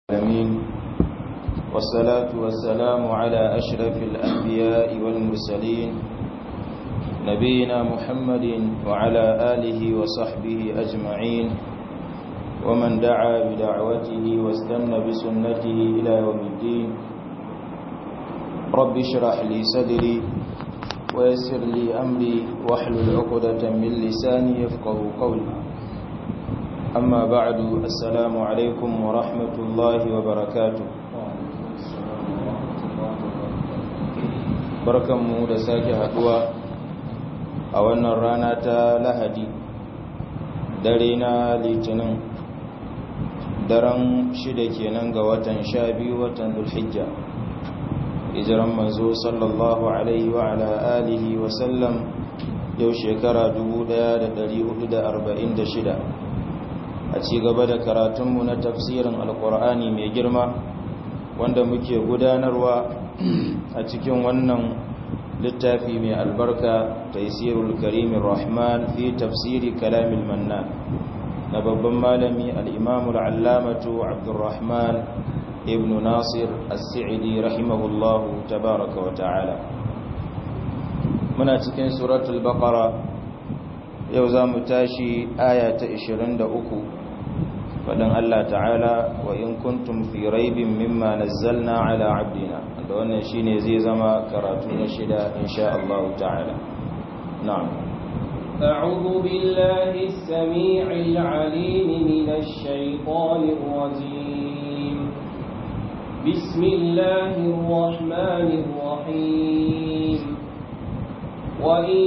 العالمين والصلاة والسلام على أشرف الأنبياء والمرسلين نبينا محمد وعلى آله وصحبه أجمعين ومن دعا بدعوته واستنى بسنته إلى يوم الدين رب اشرح لي صدري ويسر لي أمري واحلل عقدة من لساني يفقه قولي أما بعد السلام عليكم ورحمة الله وبركاته barkanmu da sake haduwa a wannan rana ta lahadi dare na litinin daren shida kenan ga watan sha biyu watan zulhijja hijiran manzo sallallahu alaihi wa ala alihi wa sallam yau shekara 1446 a ci gaba da karatunmu na tafsirin alkur'ani mai girma wanda muke gudanarwa a cikin wannan littafi mai albarka taisirul karimin rahman fi tafsiri kalamin mannan na babban malami al'imamul allamatu abdurrahman ibn nasir as-sa'idi rahimahullahu tabaraka wa ta'ala muna cikin suratul baqara yau za mu tashi aya ta 23 faɗin Allah ta'ala wa in kuntum fi raibin mimma nazzalna ala abdina da wannan shine zai zama karatu na shida insha Allah ta'ala na'am أعوذ بالله السميع العليم من الشيطان الرجيم بسم الله الرحمن الرحيم وإن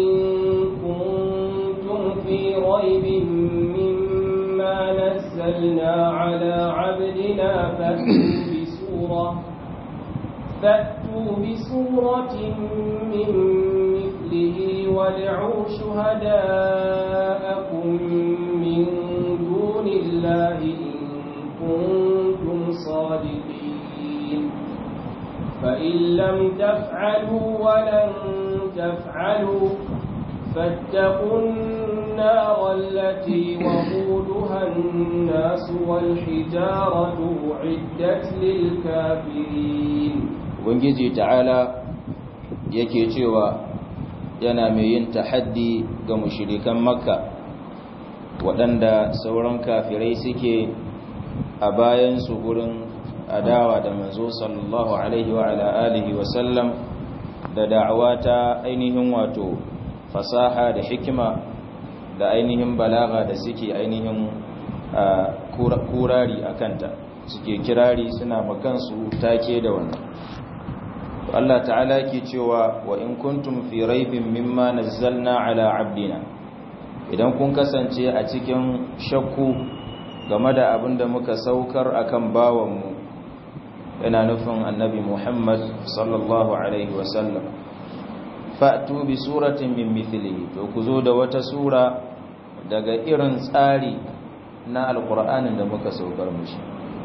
كنتم في ريب مما نزلنا على عبدنا فأتوا بسورة فأتوا بسورة من مثله وادعوا شهداءكم من دون الله إن كنتم صادقين فإن لم تفعلوا ولن تفعلوا فاتقوا النار التي وقودها الناس والحجارة أعدت للكافرين ubangiji ta'ala yake cewa yana mai yin tahaddi ga mushirikan makka waɗanda sauran kafirai suke a bayansu gurin adawa da manzo sallallahu alaihi wa ala alihi wa sallam da da'awa ta ainihin wato fasaha da hikima da ainihin balaga da suke ainihin kurari a kanta suke kirari suna makansu take da wannan Allah ta'ala ke cewa wa in kuntum fi raibin mimma nazzalna ala abdina idan kun kasance a cikin shakku game da abin da muka saukar akan bawanmu yana nufin annabi Muhammad sallallahu alaihi wasallam fa'tu bi suratin min mithlihi to ku zo da wata sura daga irin tsari na alqur'anin da muka saukar mushi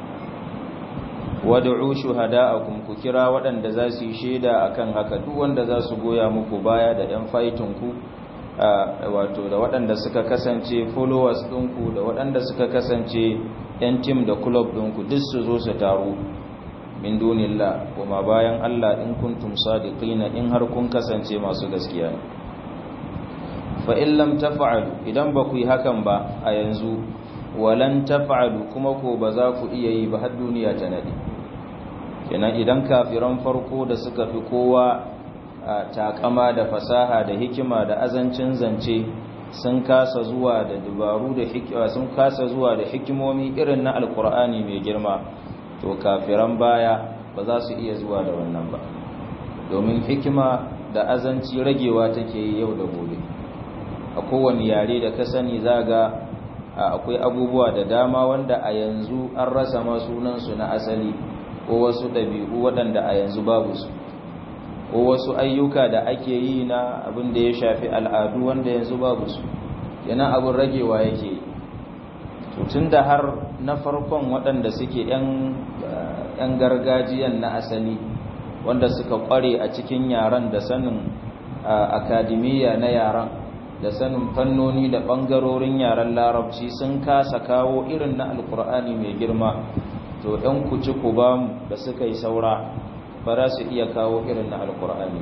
wad'u shuhada'akum ku kira waɗanda za su yi shaida akan haka duk wanda za su goya muku baya da ɗan fighting ku wato da waɗanda suka kasance followers ɗinku da waɗanda suka kasance ɗan team da club ɗinku duk su zo su taru min dunillah kuma bayan Allah in kuntum sadiqina in har kun kasance masu gaskiya ne fa in lam taf'alu idan ba ku yi hakan ba a yanzu walan taf'alu kuma ko ba za ku iya yi ba har duniya ta nade kenan idan kafiran farko da suka fi kowa takama da fasaha da hikima da azancin zance sun kasa zuwa da dubaru da hikima sun kasa zuwa da hikimomi irin na alkur'ani mai girma to kafiran baya ba za su iya zuwa da wannan ba domin hikima da azanci ragewa take yi yau da gobe a kowane yare da ka sani za ga akwai abubuwa da dama wanda a yanzu an rasa ma sunansu na asali ko wasu ɗabi'u waɗanda a yanzu babu su ko wasu ayyuka da ake yi na abin da ya shafi al'adu wanda yanzu babu su yana abin ragewa yake yi tun da har na farkon waɗanda suke 'yan gargajiyan na asali wanda suka ƙware a cikin yaren da sanin akadimiyya na yaren da sanin fannoni da ɓangarorin yaren larabci sun kasa kawo irin na alkur'ani mai girma to ɗan ku ci ku ba mu da suka yi saura ba za su iya kawo irin na alkur'ani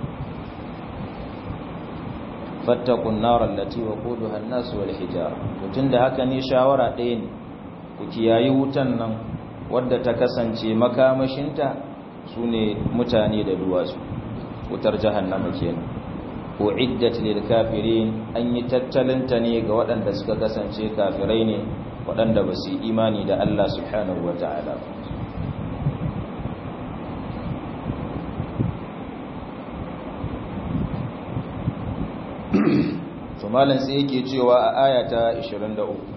fattakun narar lati wa kudu hannasu wal hijara tun da haka ne shawara ɗaya ne ku kiyayi wutan nan wadda ta kasance makamashinta su ne mutane da duwatsu wutar jahannama kenan uiddat lil kafirin an yi tattalinta ne ga waɗanda suka kasance kafirai ne waɗanda ba su imani da Allah subhanahu wata'ala to malam sai yake cewa a ayata 23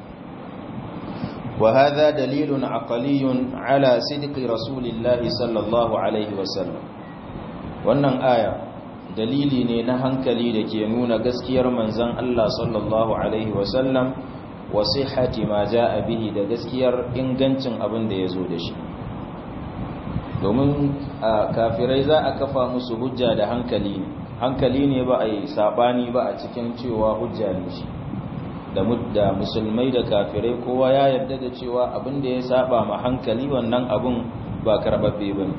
وهذا دليل عقلي على صدق رسول الله صلى الله عليه وسلم wannan aya dalili ne na hankali da ke nuna gaskiyar manzon Allah sallallahu alaihi wasallam wa sihhati ma jaa bihi da gaskiyar ingancin abin da yazo da shi domin kafirai za a kafa musu hujja da hankali ne hankali ne ba a yi sabani ba a cikin cewa hujja ne shi da mudda musulmai da kafirai kowa ya yarda da cewa abin da ya saba ma hankali wannan abun ba karbabbe bane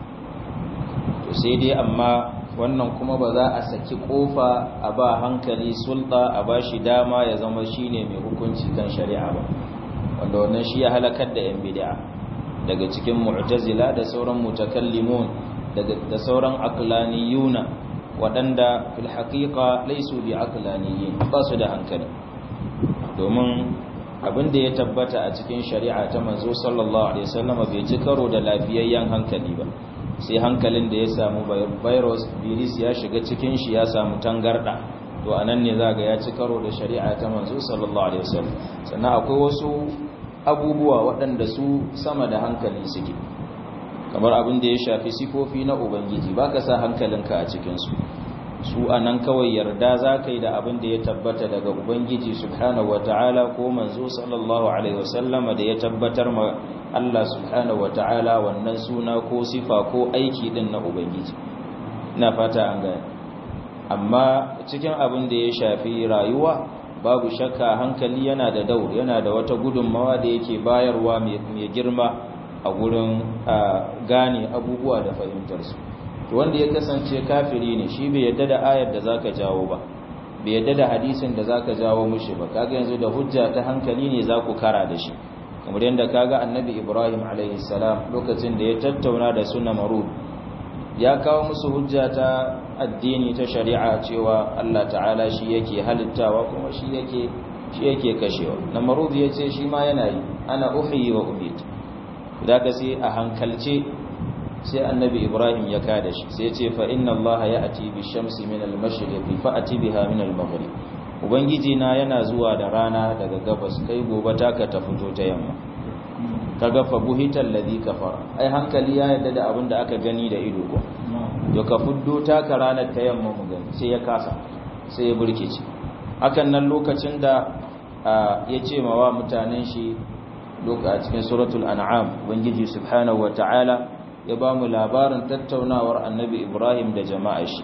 to sai dai amma wannan kuma ba za a saki kofa a ba hankali sulta a ba shi dama ya zama shine mai hukunci kan shari'a ba wanda wannan shi ya halakar da yan bid'a daga cikin mu'tazila da sauran mutakallimun da sauran aqlaniyuna waɗanda fil haqiqa laysu bi aqlaniyin ba su da hankali domin abin da ya tabbata a cikin shari'a ta manzo sallallahu alaihi wasallam bai ci karo da lafiyayyen hankali ba sai hankalin da ya samu virus virus ya shiga cikin shi ya samu tangarda to anan ne zaga ya ci karo da shari'a ta manzo sallallahu alaihi wasallam sannan akwai wasu abubuwa waɗanda su sama da hankali suke kamar abin da ya shafi sifofi na ubangiji baka sa hankalinka a cikin su su a nan kawai yarda za ka yi da abin da ya tabbata daga ubangiji subhanahu wa ta'ala ko manzo sallallahu alaihi wasallama da ya tabbatar ma Allah subhanahu wa ta'ala wannan suna ko sifa ko aiki din na ubangiji na fata an gane amma cikin abin da ya shafi rayuwa babu shakka hankali yana da daur yana da wata gudunmawa da yake bayarwa mai girma a gurin gane abubuwa da fahimtarsu wanda ya kasance kafiri ne shi bai yadda da ayar da zaka jawo ba bai yadda da hadisin da zaka jawo mushi ba kaga yanzu da hujja ta hankali ne zaku kara da shi kamar yadda kaga annabi Ibrahim alaihi salam lokacin da ya tattauna da su Namrud ya kawo musu hujja ta addini ta shari'a cewa Allah ta'ala shi yake halittawa kuma shi yake shi yake kashewa Namrud ya ce shi ma yana yi ana uhyi wa ubit da ka sai a hankalce sai annabi ibrahim ya kada shi sai ce fa inna allaha ya'ti bi shamsi min al-mashriqi fa ati biha min al-maghrib ubangiji na yana zuwa da rana daga gabas kai gobe taka ta fito ta yamma kaga fa buhital ladhi kafara ai hankali ya yadda da abin da aka gani da ido ko to ka fuddo taka ranar ta yamma mu gani sai ya kasa sai ya burkice hakan nan lokacin da ya ce ma wa mutanen shi a cikin suratul an'am ubangiji subhanahu wataala ya ba mu labarin tattaunawar annabi ibrahim da jama'a shi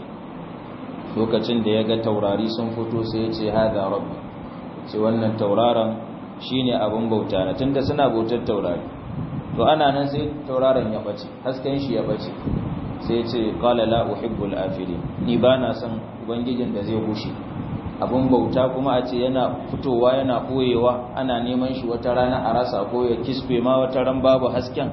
lokacin da ya ga taurari sun fito sai ya ce haɗa rabbi ce wannan tauraron shi ne abin bauta na tunda suna bautar taurari to ana nan sai tauraron ya ɓace hasken shi ya ɓace sai ya ce ƙala la uhibbul afili ni ba na son ubangijin da zai bushe abin bauta kuma a ce yana fitowa yana ɓoyewa ana neman shi wata rana a rasa ko ya kisfe ma wata ran babu hasken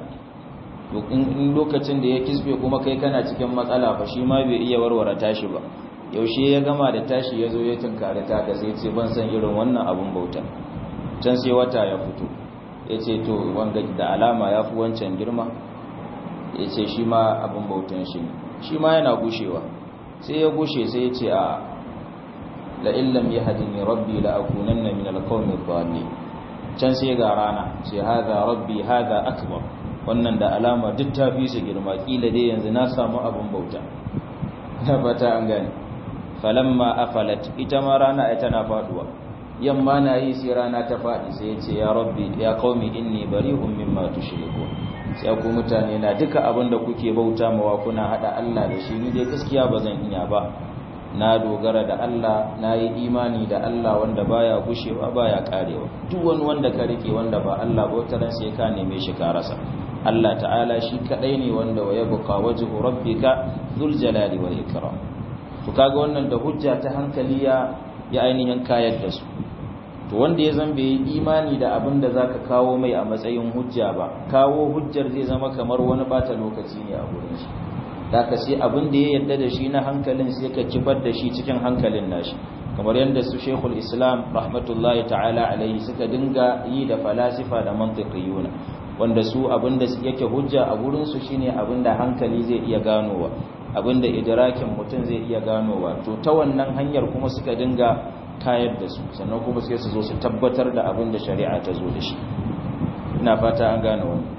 in lokacin da ya kisbe kuma kai kana cikin matsala fa shi ma bai iya warware tashi ba yaushe ya gama da tashi ya zo ya tunkari ta ka sai ce ban san irin wannan abun bauta can sai wata ya fito ya ce to wanga da alama ya fi wancan girma ya ce shi ma abun bautan shi ne shi ma yana gushewa sai ya gushe sai ya ce a la'illam ya hadini rabbi la'akunanna min alqawmi dhalin can sai ga rana ce hadha rabbi hadha akbar wannan da alama duk ta fi su girma kila dai yanzu na samu abin bauta na fata an gane falamma afalat ita ma rana ai tana faduwa yamma na yi sai rana ta fadi sai ya ce ya rabbi ya qaumi inni bari'un mimma tushrikun sai ku mutane na duka abin da kuke bauta mawa kuna hada Allah da shi ni dai gaskiya ba zan iya ba na dogara da Allah na yi imani da Allah wanda baya gushewa baya karewa duk wani wanda ka rike wanda ba Allah ba wata ran sai ka neme shi ka rasa Allah ta'ala shi kadai ne wanda wa yabqa wajhu rabbika dhul jalali wal ikram to kaga wannan da hujja ta hankali ya ya ainihin kayar da su to wanda ya zan bai imani da abin da zaka kawo mai a matsayin hujja ba kawo hujjar zai zama kamar wani bata lokaci ne a gurin shi da ka sai abin da ya yadda da shi na hankalin sai ka kifar da shi cikin hankalin nashi kamar yadda su shekul islam rahmatullahi ta'ala alaihi suka dinga yi da falasifa da mantiqiyuna wanda su abin da yake hujja a gurin su shine abin da hankali zai iya ganowa abin da idrakin mutum zai iya ganowa to ta wannan hanyar kuma suka dinga kayar da su sannan kuma sai su zo su tabbatar da abin da shari'a ta zo da shi ina fata an gane wannan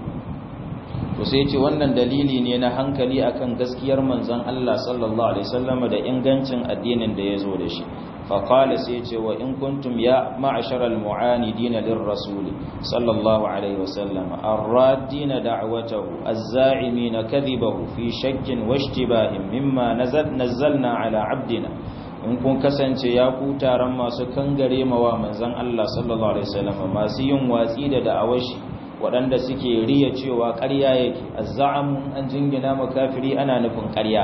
to sai ce wannan dalili ne na hankali akan gaskiyar manzon Allah sallallahu alaihi wasallam da ingancin addinin da ya zo da shi fa qala sai ce wa in kuntum ya ma'ashara al-mu'anidin lir-rasul sallallahu alaihi wasallam ar-raddina da'watahu az-za'imin kadhibahu fi shakkin wa ishtibahin mimma nazzalna ala 'abdina in kun kasance ya ku taron masu kangare mawa manzon Allah sallallahu alaihi wasallam masu yin watsi da da'awashi waɗanda suke riya cewa ƙarya yake azza'amu an jingina makafiri ana nufin ƙarya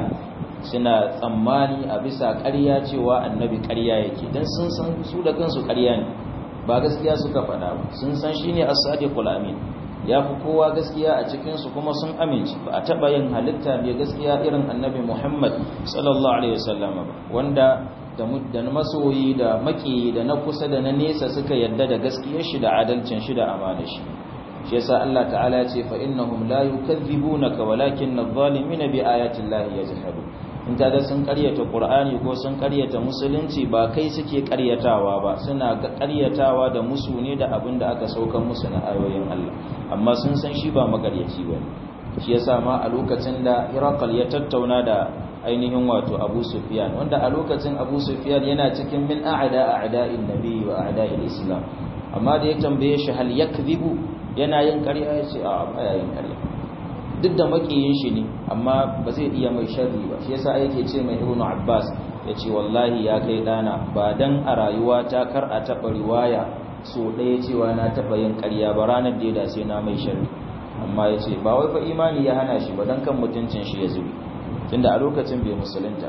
suna tsammani a bisa ƙarya cewa annabi ƙarya yake dan sun san su da kansu ƙarya ne ba gaskiya suka faɗa ba sun san shine as-sadiqul amin ya fi kowa gaskiya a cikinsu kuma sun amince ba a taɓa yin halitta mai gaskiya irin annabi muhammad sallallahu alaihi wasallam ba wanda da masoyi da maki da na kusa da na nesa suka yadda da gaskiyar shi da adalcin shi da amana shi shi yasa Allah ta'ala ya ce fa innahum la yukadhibunaka walakin adh-dhalimina bi ayati llahi yajhadun in kaga sun karyata qur'ani ko sun karyata musulunci ba kai suke karyatawa ba suna ga karyatawa da musu ne da abin da aka saukan musu na ayoyin Allah amma sun san shi ba magaryaci ba shi yasa ma a lokacin da Hiraqal ya tattauna da ainihin wato Abu Sufyan wanda a lokacin Abu Sufyan yana cikin min a'da a'da'in nabi wa a'da'il islam amma da ya tambaye shi hal yakdhibu yana yin ƙarya ya ce a baya yin ƙarya duk da makiyin shi ne amma ba zai iya mai sharri ba shi yasa yake ce mai ibnu abbas ya ce wallahi ya kai dana ba dan a rayuwa ta kar a taɓa riwaya so ɗaya cewa na taɓa yin ƙarya ba ranar da ya dace na mai sharri amma ya ce ba wai fa imani ya hana shi ba dan kan mutuncin shi ya zubi tunda a lokacin bai musulunta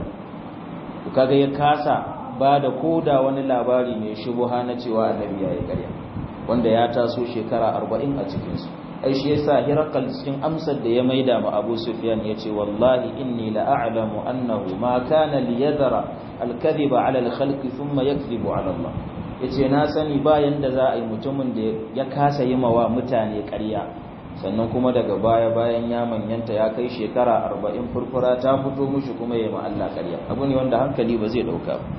to kaga ya kasa ba da koda wani labari mai shubuha na cewa annabi ya yi ƙarya wanda ya taso shekara arba'in a cikinsu ai shi yasa hirakal cikin amsar da ya maida ma abu sufyan ya ce wallahi inni la'alamu annahu ma kana liyadhara alkadhiba ala alkhalqi thumma yakdhibu ala Allah yace na sani bayan da za a yi mutumin da ya kasa yi mawa mutane ƙarya sannan kuma daga baya bayan ya manyanta ya kai shekara arba'in furfura ta fito mushi kuma ya ma Allah ƙarya abu ne wanda hankali ba zai dauka ba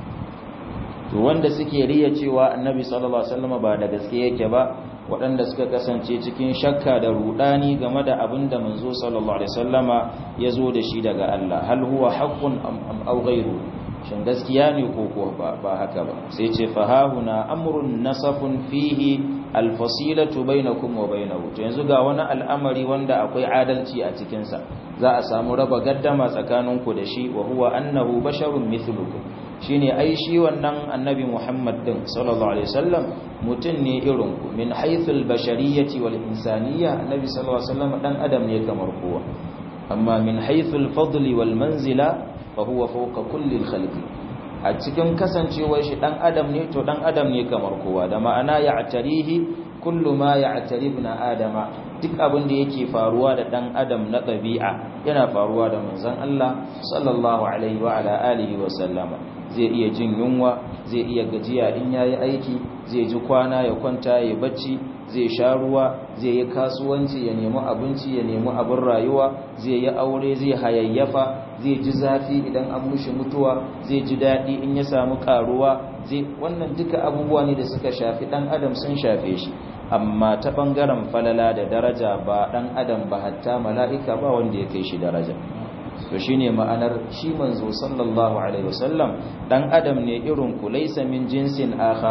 to wanda suke riya cewa annabi sallallahu alaihi wasallam ba da gaske yake ba waɗanda suka kasance cikin shakka da rudani game da abin da manzo sallallahu alaihi wasallama ya zo da shi daga Allah hal huwa haqqun am aw ghayru shin gaskiya ne ko ko ba haka ba sai ce fa hahuna amrun nasafun fihi alfasilatu bainakum wa bainahu to yanzu ga wani al'amari wanda akwai adalci a cikin sa za a samu raba gaddama tsakaninku da shi wa huwa annahu basharun mithlukum shine ai shi wannan annabi Muhammad din sallallahu alaihi wasallam mutun ne irin ku min haythul bashariyyati wal insaniyya annabi sallallahu alaihi wasallam dan adam ne kamar kowa amma min haythul fadli wal manzila fa huwa fawqa kulli al khalqi a cikin kasancewar shi dan adam ne to dan adam ne kamar kowa da ma'ana ya'tarihi kullu ma ya'tari ibn adama duk abin da yake faruwa da dan adam na ɗabi'a yana faruwa da manzon Allah sallallahu alaihi wa ala alihi wa sallama zai iya jin yunwa zai iya gajiya in yayi aiki zai ji kwana ya kwanta ya bacci zai sha ruwa zai yi kasuwanci ya nemi abinci ya nemi abin rayuwa zai yi aure zai hayayyafa zai ji zafi idan an mushi mutuwa zai ji daɗi in ya samu karuwa zai wannan duka abubuwa ne da suka shafi ɗan adam sun shafe shi amma ta ɓangaren falala da daraja ba ɗan adam ba hatta mala'ika ba wanda ya kai shi daraja to shine ma'anar shi manzo sallallahu alaihi wasallam dan adam ne irin ku laysa min jinsin akhara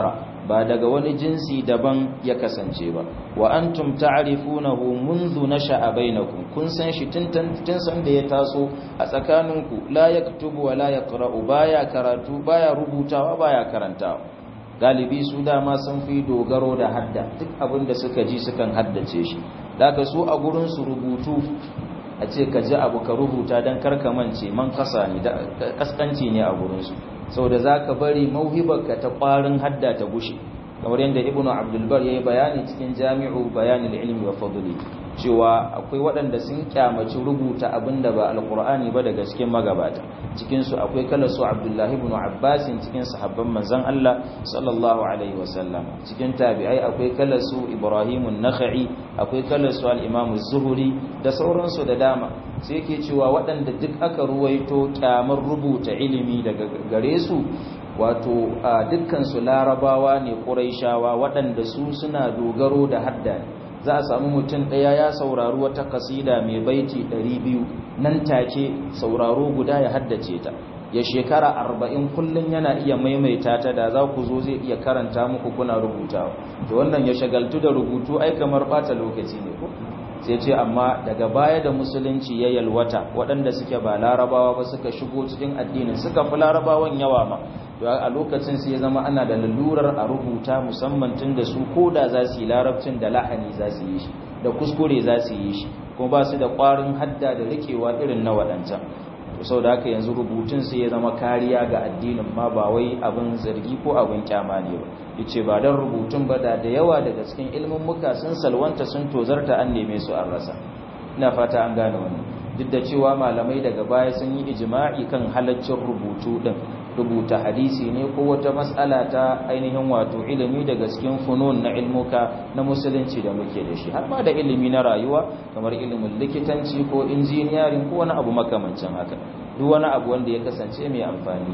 ba daga wani jinsi daban ya kasance ba wa antum ta'rifunahu منذ nasha'a bainakum kun san shi tun tun san da ya taso a tsakaninku la yaktubu wa la yaqra'u baya karatu baya rubutawa baya karantawa galibi su dama sun fi dogaro da hadda duk abin da suka ji sukan haddace shi daga su a gurin su rubutu a ce ka ji abu ka rubuta don karkamance man kasa ne da kaskanci ne a gurinsu sau da za ka bari mauhibarka ta ƙwarin hadda ta gushe kamar yadda ibnu abdulbar ya yi bayani cikin jami'u bayanin ilmi wa fadli cewa akwai waɗanda sun kyamaci rubuta abin da ba alkur'ani ba daga cikin magabata cikinsu akwai kala su abdullahi ibn abbasin cikin sahabban manzon Allah sallallahu alaihi wasallam cikin tabi'ai akwai kala su ibrahimun nakhai akwai kala su al-imam zuhuri da sauransu da dama sai yake cewa waɗanda duk aka ruwaito kyamar rubuta ilimi daga gare su wato dukkan su larabawa ne quraishawa waɗanda su suna dogaro da hadda za a samu mutum ɗaya ya saurari wata kasida mai baiti 200 nan take sauraro guda ya haddace ta ya shekara arba'in kullum yana iya maimaita ta da za ku zo zai iya karanta muku kuna rubutawa da wannan ya shagaltu da rubutu ai kamar bata lokaci ne ko sai ce amma daga baya da musulunci ya yalwata waɗanda suke ba larabawa ba suka shigo cikin addinin suka fi larabawan yawa ma a lokacin sai ya zama ana da lalurar a rubuta musamman tun da su ko da za su yi larabcin da lahani za su yi shi da kuskure za su yi shi kuma ba su da ƙwarin hadda da rikewa irin na waɗancan sau da haka yanzu rubutun sai ya zama kariya ga addinin ma ba wai abin zargi ko abin kyama ne ba yace ba don rubutun ba da da yawa daga cikin ilimin muka sun salwanta sun tozarta an neme su an rasa ina fata an gane wannan duk da cewa malamai daga baya sun yi ijma'i kan halaccin rubutu din rubuta hadisi ne ko wata mas'ala ta ainihin wato ilimi daga cikin funun na ilmuka na musulunci da muke da shi har ma da ilimi na rayuwa kamar ilimin likitanci ko injiniyarin ko wani abu makamancin haka duk wani abu wanda ya kasance mai amfani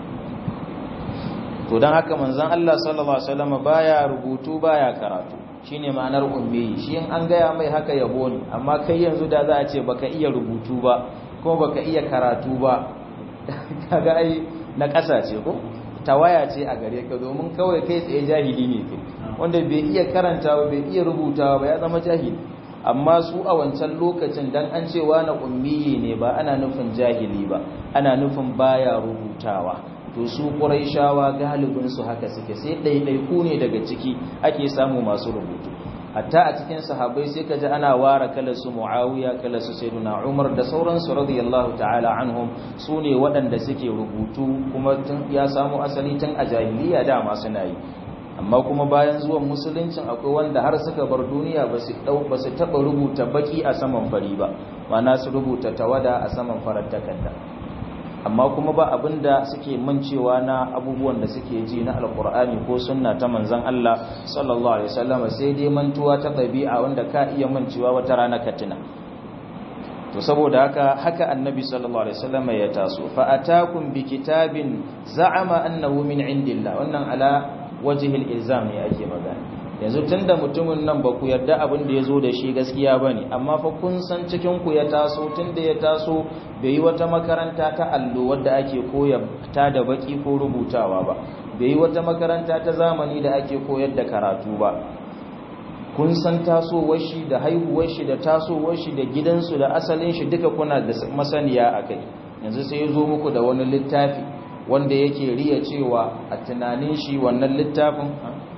to don haka manzon Allah sallallahu alaihi wasallam baya rubutu baya karatu shine ma'anar ummi shi in an gaya mai haka yabo ne amma kai yanzu da za a ce baka iya rubutu ba ko baka iya karatu ba kaga ai na ƙasa ce ko tawaya ce a gare ka domin kawai kai tsaye jahili ne kai wanda bai iya karantawa bai iya rubutawa ba ya zama jahili amma su a wancan lokacin dan an cewa na ummiyi ne ba ana nufin jahili ba ana nufin baya rubutawa to su quraishawa galibin su haka suke sai ɗaiɗaiku ne daga ciki ake samu masu rubutu hatta a cikin sahabbai sai kaji ana ware kala su muawiya kala su sayyiduna umar da sauransu radiyallahu ta'ala anhum su ne waɗanda suke rubutu kuma tun ya samu asali tun a jahiliya dama suna yi amma kuma bayan zuwan musuluncin akwai wanda har suka bar duniya ba su ba su taba rubuta baki a saman fari ba ma'ana su rubuta tawada a saman farar takarda amma kuma ba abinda suke mancewa na abubuwan da suke ji na alkur'ani ko sunna ta manzon Allah sallallahu alaihi wasallam sai dai mantuwa ta ɗabi'a wanda ka iya mancewa wata rana ka tuna to saboda haka haka annabi sallallahu alaihi wasallam ya taso fa atakum bi kitabin za'ama annahu min indillah wannan ala wajhil ilzam ne ake magana yanzu tunda mutumin nan ba ku yarda abin da ya zo da shi gaskiya ba ne amma fa kun san cikinku ya taso tunda ya taso bai yi wata makaranta ta allo wadda ake koya ta da baki ko rubutawa ba bai yi wata makaranta ta zamani da ake koyar da karatu ba kun san tasowar shi da haihuwar shi da tasowar shi da gidansu da asalin shi duka kuna da masaniya a kai yanzu sai ya zo muku da wani littafi wanda yake riya cewa a tunanin shi wannan littafin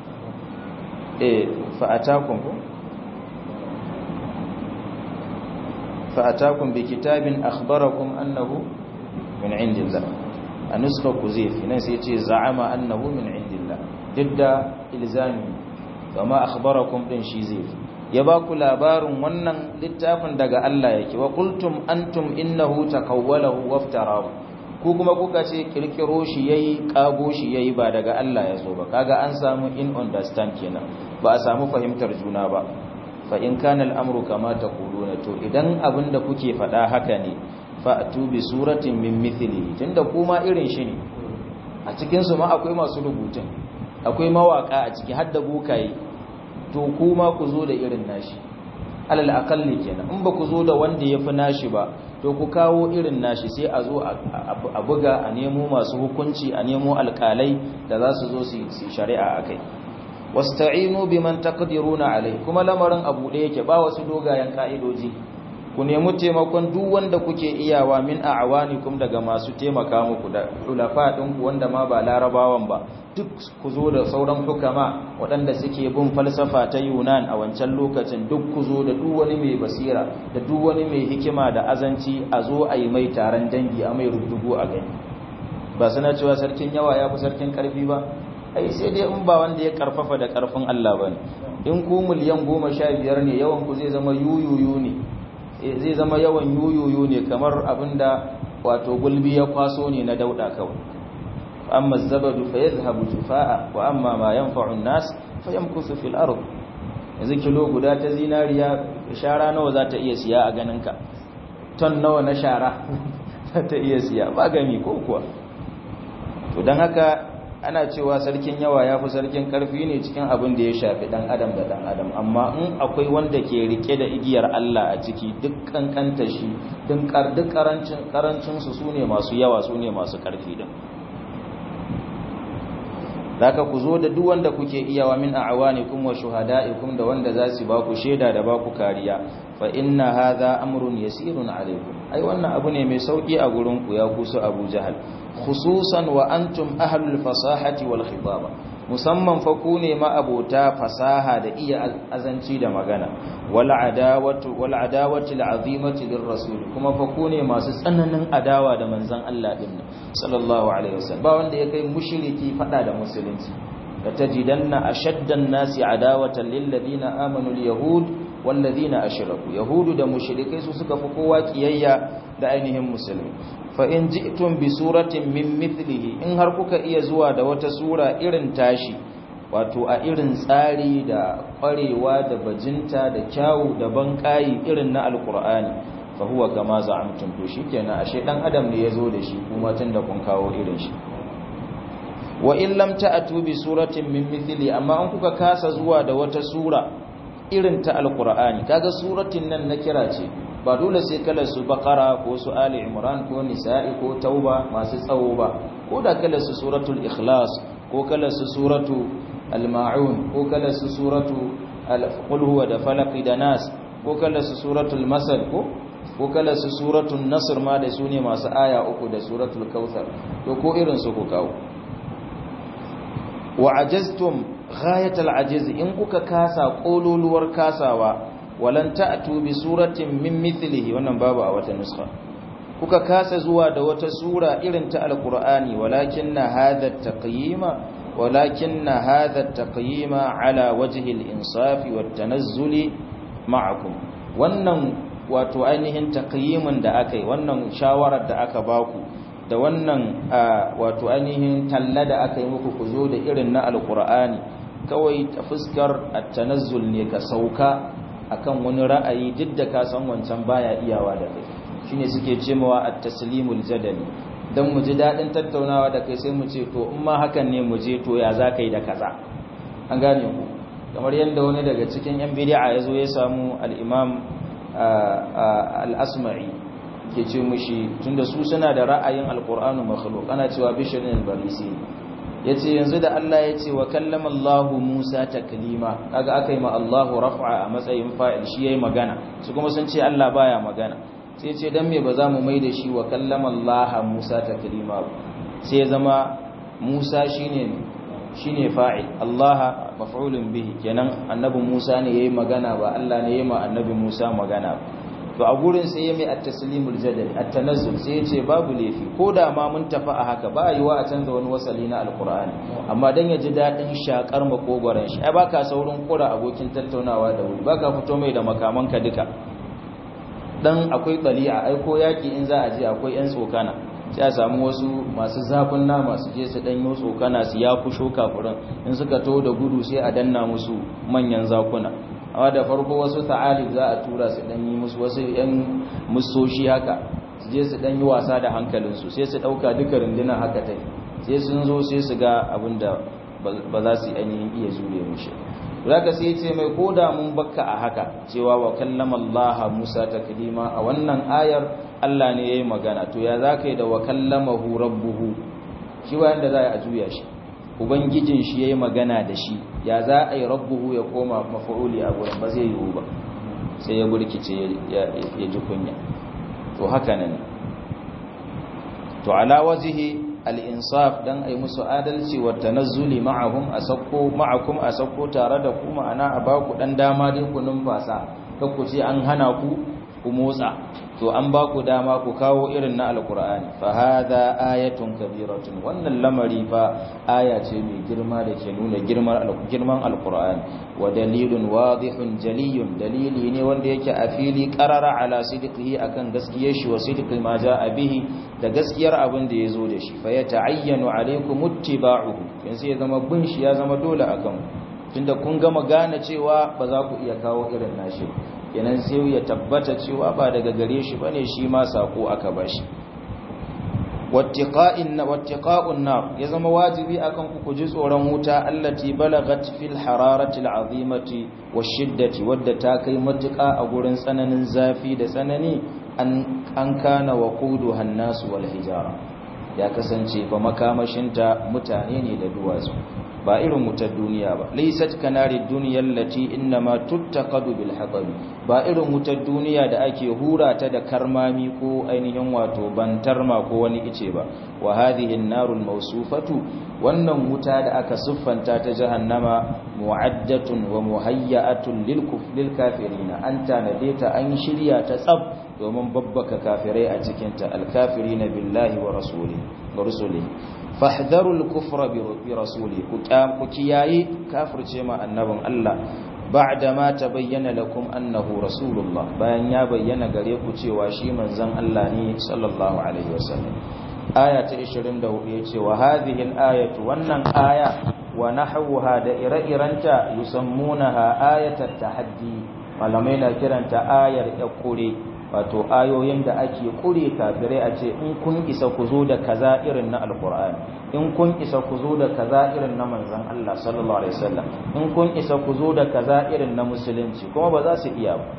fa'atakun ku fa'atakun bi kitabin akhbarakum annahu min indillah a nuska ku zai fi nan sai ce za'ama annahu min indillah duk da ilzami kama akhbarakum din shi zai fi ya ba ku labarin wannan littafin daga Allah yake wa qultum antum innahu takawwalahu waftarahu ku kuma kuka ce kirkiro shi yayi kago shi yayi ba daga Allah ya zo ba kaga an samu in understand kenan ba a samu fahimtar juna ba fa in kana al'amru kama taquluna to idan abinda kuke faɗa haka ne fa atu bi suratin min mithlihi tunda kuma irin shi ne a cikin su ma akwai masu rubutun akwai mawaka a ciki har da bukaye to kuma ku zo da irin nashi alal aqalli kenan in ba ku zo da wanda yafi nashi ba to ku kawo irin nashi sai a zo a buga a nemo masu hukunci a nemo alkalai da za su zo su shari'a a kai wasta'inu biman taqdiruna alai kuma lamarin abu da yake ba wasu dogayen ka'idoji ku nemi taimakon duk wanda kuke iyawa min a'wanikum daga masu taimaka muku da ulafa ɗinku wanda ma ba larabawan ba duk ku zo da sauran hukama waɗanda suke bin falsafa ta yunan a wancan lokacin duk ku zo da duk wani mai basira da duk wani mai hikima da azanci a zo a yi mai taron dangi a mai rubdugu a gani ba suna cewa sarkin yawa ya fi sarkin ƙarfi ba ai sai dai in ba wanda ya karfafa da ƙarfin Allah ba ne in ku miliyan goma sha biyar ne yawan ku zai zama yuyuyu ne zai zama yawan yuyuyu ne kamar abinda wato gulbi ya kwaso ne na dauda kawai amma zabadu fa yadhhabu jufaa wa amma ma yanfa'u an-nas fa yamkusu fil ard yanzu kilo guda ta zinariya shara nawa za ta iya siya a ganin ka ton nawa na shara za ta iya siya ba gami ko kuwa to dan haka ana cewa sarkin yawa ya fi sarkin karfi ne cikin abin da ya shafi dan adam da dan adam amma in akwai wanda ke rike da igiyar Allah a ciki duk kankanta shi duk karancin karancin su sune masu yawa sune masu karfi din zaka ku zo da duk wanda kuke iyawa min a'wanikum wa shuhada'ikum da wanda za su ba ku sheda da ba ku kariya fa inna hadha amrun yasirun alaykum ai wannan abu ne mai sauki a gurin ku ya kusu Abu Jahal khususan wa antum ahlul fasahati wal khitaba musamman fa ku ne ma abota fasaha da iya azanci da magana wal adawatu wal adawati al azimati lir rasul kuma fa ku ne masu tsananin adawa da manzon Allah din sallallahu alaihi wasallam ba wanda ya kai mushriki fada da musulunci da tajidanna ashaddan nasi adawatan lil ladina amanu al yahud wal ladina ashraku yahudu da mushrikai su suka fi kowa kiyayya da ainihin musulmi fa in ji'tum bi suratin min mithlihi in har kuka iya zuwa da wata sura irin tashi wato a irin tsari da kwarewa da bajinta da kyawu da banƙayi irin na alkur'ani fa huwa kama za'amtum to shikenan ashe dan adam ne yazo da shi kuma tunda kun kawo irin shi wa in lam ta'tu bi suratin min mithli amma an kuka kasa zuwa da wata sura irin ta alkur'ani kaga suratin nan na kira ce ba dole sai kalar su bakara ko su ali imran ko nisa'i ko tauba masu tsawo ba ko da kalar su suratul ikhlas ko kalar su suratu al-ma'un ko kalar su suratu al-qul huwa da falaq da nas ko kalar su suratul masad ko ko kalar su suratul nasr ma da sune masu aya uku da suratul kautsar to ko irin su ku kawo wa ajaztum ghayatal ajiz in kuka kasa kololuwar kasawa walan ta'tu bi suratin min mithlihi wannan babu a wata nuskha kuka kasa zuwa da wata sura irin ta alqur'ani walakinna hadha at-taqyima walakinna hadha at-taqyima ala wajhi al-insaf wat-tanazzul ma'akum wannan wato ainihin taqyimin da akai wannan shawarar da aka baku da wannan wato ainihin talla da aka yi muku ku zo da irin na alqur'ani kawai ta fuskar at-tanazzul ne ka sauka akan wani ra'ayi duk da ka san wancan baya iyawa da kai shine suke cewa at-taslimul jadali dan mu ji dadin tattaunawa da kai sai mu ce to in ma hakan ne mu je to ya zaka yi da kaza an gane ku kamar yanda wani daga cikin yan bid'a yazo ya samu al-imam al-asma'i ke ce mushi tunda su suna da ra'ayin al-qur'anu makhluq ana cewa bishirin al-barisi yace yanzu da Allah yace wa kallama Allahu Musa taklima kaga akai ma Allahu raf'a a matsayin fa'il shi yayi magana su kuma sun ce Allah baya magana sai ce dan me ba za mu maida shi wa kallama Allah Musa taklima sai zama Musa shine shine fa'il Allah maf'ulun bihi kenan annabi Musa ne yayi magana ba Allah ne yayi ma annabi Musa magana to a gurin sai ya mai at-taslimul jadali at-tanazzul sai ya ce babu laifi ko da ma mun tafi a haka ba yiwa a canza wani wasali na alqur'ani amma dan ya ji dadin shakar makogoran shi ai baka saurin kura abokin tattaunawa da wuri baka fito mai da makamanka duka dan akwai bali'a ai ko yaki in za a je akwai yan tsokana sai a samu wasu masu zafin nama su je su danyo tsokana su ya fusho kafurin in suka to da gudu sai a danna musu manyan zakuna amma da farko wasu ta'alib za a tura su dan yi musu wasu yan musoshi haka su je su dan yi wasa da hankalinsu sai su dauka duka rundunar haka tai sai sun zo sai su ga abin da ba za su ainihin iya jure mushi zaka sai ce mai koda mun bakka a haka cewa wa kallama Allah Musa taklima a wannan ayar Allah ne yayi magana to ya zaka yi da wa kallamahu rabbuhu shi wayan da za a juya shi ubangijin shi yayi magana da shi ya za a yi rabbuhu ya koma mafa'uli a gurin ba zai yiwu ba sai ya burkice ya ji kunya to haka nan to ala wajihi al-insaf dan ai musu adalci wa tanazzuli ma'ahum asakko ma'akum asakko tare da ku ma'ana a baku dan dama dai ku numfasa ku ce an hana ku ku motsa to an ba ku dama ku kawo irin na alkur'ani fa hadha ayatun kabiratun wannan lamari fa aya ce mai girma da ke nuna girman girman alkur'ani wa dalilun wadihun jaliyun dalili ne wanda yake a fili qarara ala sidqihi akan gaskiyar shi wa sidqi ma jaa bihi da gaskiyar abin da yazo da shi fa yata'ayyanu alaykum ittiba'uhu yanzu ya zama bin shi ya zama dole akan tunda kun gama gane cewa ba za ku iya kawo irin nashi kenan sai ya tabbata cewa ba daga gare shi bane shi ma sako aka bashi wattiqa'in wattiqa'un nar ya zama wajibi akan ku kuji tsoron wuta allati balagat fil hararati al'azimati washiddati wadda ta kai matuƙa a gurin tsananin zafi da tsanani an an kana waquduha an-nas wal hijara ya kasance fa makamashinta mutane ne da duwatsu ba irin wutar duniya ba laysat kanari duniyar lati innama tuttaqadu bil hatabi ba irin wutar duniya da ake hura ta da karmami ko ainihin wato bantarma ko wani ice ba wa hadhihi an-narul mawsufatu wannan wuta da aka siffanta ta jahannama mu'addatun wa muhayyatun lil kufril kafirina an tanade ta an shirya ta tsab domin babbaka kafirai a cikin ta al-kafirina billahi wa rasulihi wa rusulihi fahdharul kufra bi rasuli ku kiyaye kafirce ma annabin Allah ba'da ma tabayyana lakum annahu rasulullah bayan ya bayyana gare ku cewa shi manzon Allah ne sallallahu alaihi wasallam aya ta 24 yace wa hadhihi al-ayatu wannan aya wa nahwaha da ire-iranta yusammunaha ayatat tahaddi malamai na kiranta ayar yakure wato ayoyin da ake kure kafirai a ce in kun isa ku zo da kaza irin na alkur'ani in kun isa ku zo da kaza irin na manzon Allah sallallahu alaihi wasallam in kun isa ku zo da kaza irin na musulunci kuma ba za su iya ba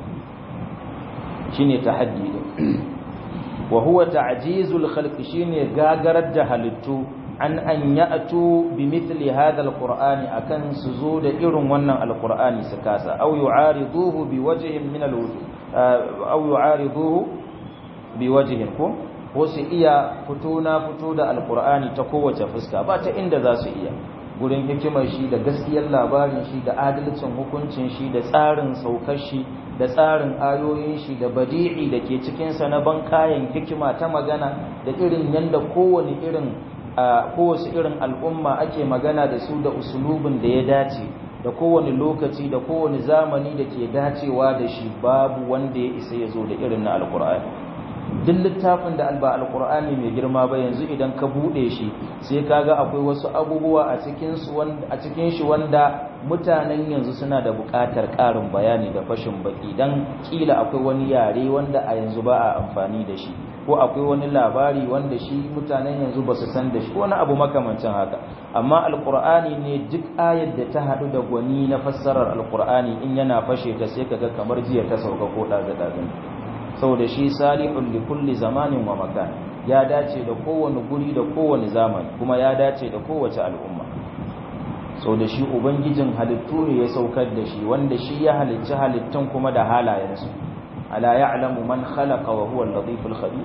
shine tahaddi din wa huwa ta'jizul khalq shine gagarar da halittu an an ya'tu bi mithli hadha alqur'ani akan su zo da irin wannan alqur'ani su kasa aw yu'ariduhu bi wajhin min alwujuh aw yu'ariduhu biwajhin ko ko su iya fito na fito da alqur'ani ta kowace fuska ba ta inda za su iya gurin hikimar shi da gaskiyar labarin shi da adalcin hukuncin shi da tsarin saukar shi da tsarin ayoyin shi da badi'i da ke cikin sa na bankayen hikima ta magana da irin yanda kowane irin kowace irin al'umma ake magana da su da usulubin da ya dace da kowane lokaci da kowane zamani da ke dacewa da shi babu wanda ya isa ya zo da irin na alkur'ani duk littafin da alba alkur'ani mai girma ba yanzu idan ka bude shi sai kaga akwai wasu abubuwa a cikin su wanda a cikin shi wanda mutanen yanzu suna da buƙatar ƙarin bayani da fashin baki dan kila akwai wani yare wanda a yanzu ba a amfani da shi ko akwai wani labari wanda shi mutanen yanzu ba su san da shi wani abu makamancin haka amma alkur'ani ne duk ayar da ta haɗu da gwani na fassarar alkur'ani in yana fashe ta sai kaga kamar jiya ta sauka ko ɗaga-ɗagan saboda shi salihun li kulli zamanin wa makan ya dace da kowane guri da kowane zamani kuma ya dace da kowace al'umma sau da shi ubangijin halittu ne ya saukar da shi wanda shi ya halicci halittun kuma da halayensu ala ya'lamu man khalaqa wa huwa al-latiful khabir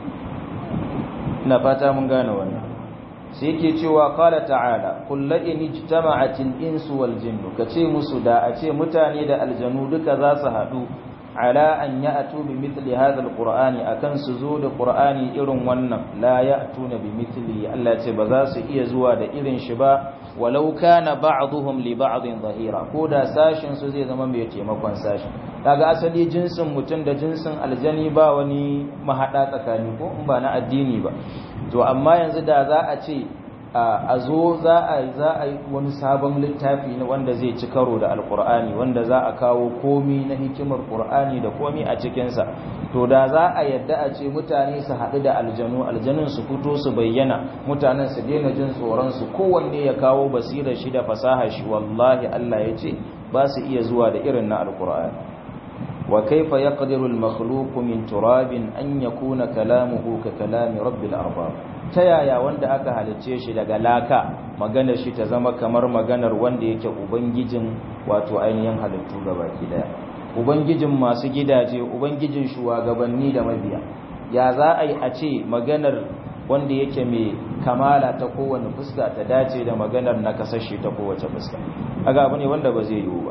ina fata mun gane wannan sai yake cewa qala ta'ala qul la in ijtama'atil insu wal jinnu kace musu da a ce mutane da aljanu duka za su hadu ala an ya'tu bi mithli hadha alqur'ani akan su zo da qur'ani irin wannan la ya'tuna bi mithli Allah ce ba za su iya zuwa da irin shi ba walau kana ba'dhum li ba'dhin zahira ko da sashin su zai zama mai taimakon sashin kaga asali jinsin mutum da jinsin aljani ba wani mahada tsakani ko in ba na addini ba to amma yanzu da za a ce a zo za a za a yi wani sabon littafi wanda zai ci karo da alkur'ani wanda za a kawo komi na hikimar qur'ani da komi a cikinsa to da za a yadda a ce mutane su haɗu da aljanu aljanun su fito su bayyana mutanen su daina jin tsoron su kowanne ya kawo basirar shi da fasaha shi wallahi Allah ya ce ba su iya zuwa da irin na alkur'ani wa kaifa yaqdiru al-makhluqu min turabin an yakuna kalamuhu ka kalami rabbil arbab ta yaya wanda aka halicce shi daga laka maganar shi ta zama kamar maganar wanda yake ubangijin wato ainihin halittu gabaki daya ubangijin masu gidaje ubangijin shugabanni da mabiya ya za a yi a ce maganar wanda yake mai kamala ta kowane fuska ta dace da maganar na kasashe ta kowace fuska aga abu ne wanda ba zai yiwu ba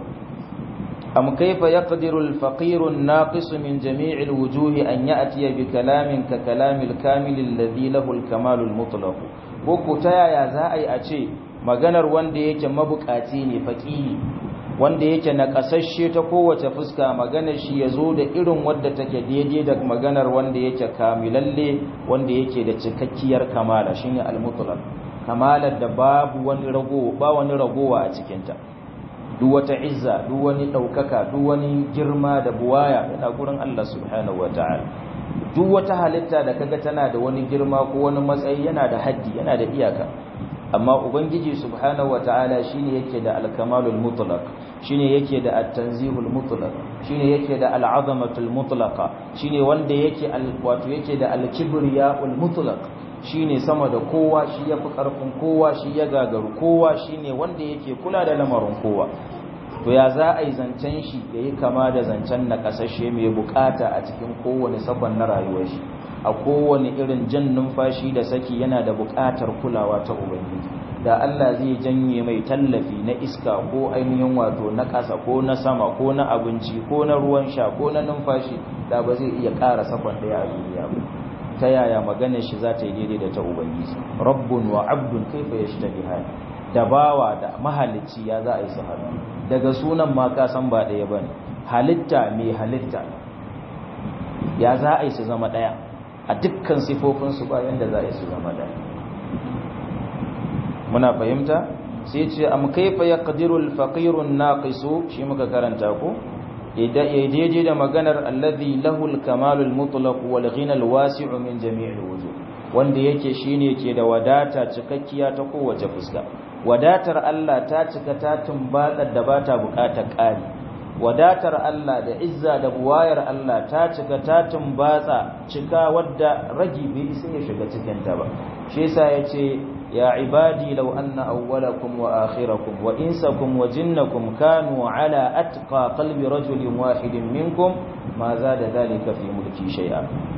am kaifa yaqdiru al-faqir an-naqis min jami' al-wujuh an ya'ti bi kalamin ka kalamil kamil alladhi lahu al-kamal al-mutlaq ko ta yaya za a yi a ce maganar wanda yake mabukaci ne faqiri wanda yake na kasashe ta kowace fuska maganar shi ya zo da irin wadda take daidai da maganar wanda yake kamilalle wanda yake da cikakkiyar kamala shine al-mutlaq kamalar da babu wani rago ba wani ragowa a cikinta duk wata izza duk wani daukaka duk wani girma da buwaya yana gurin Allah subhanahu wataala duk wata halitta da kaga tana da wani girma ko wani matsayi yana da haddi yana da iyaka amma ubangiji subhanahu wataala shine yake da al-kamalul mutlaq shine yake da at-tanzihul mutlaq shine yake da al-azamatul mutlaqa shine wanda yake wato yake da al-kibriyaul mutlaq shine sama da kowa shi yafi karfin kowa shi ya gagaru kowa shine wanda yake kula da lamarin kowa to ya za a yi zancen shi yayi kama da zancen na kasashe mai bukata a cikin kowane sakon na rayuwar shi a kowane irin jan numfashi da saki yana da buƙatar kulawa ta ubangiji da Allah zai janye mai tallafi na iska ko ainihin wato na ƙasa ko na sama ko na abinci ko na ruwan sha ko na numfashi da ba zai iya ƙara sakon ɗaya a duniya ba ta yaya maganar shi za ta yi daidai da ta ubangiji rabbun wa abdun kaifa yashtabihan da bawa da mahalicci ya za a yi su haɗu daga sunan ma ka san ba ɗaya bane halitta mai halitta ya za a yi su zama ɗaya a dukkan sifofinsu bayan da za a yi su zama da muna fahimta sai ce am kaifa yaqdiru al-faqiru an-naqisu shi muka karanta ko daidai da maganar alladhi lahu al-kamalu al-mutlaq wal ghina al-wasi'u min jami' al-wujuh wanda yake shine ke da wadata cikakkiya ta kowace fuska wadatar Allah ta cika ta tumbatar da bata bukatar ƙari wadatar Allah da izza da buwayar Allah ta cika ta tumbatsa cika wadda ragi bai isa ya shiga cikin ta ba shi yasa yace ya ibadi law anna awwalakum wa akhirakum wa insakum wa jinnakum kanu ala atqa qalbi rajulin wahidin minkum ma zada dhalika fi mulki shay'a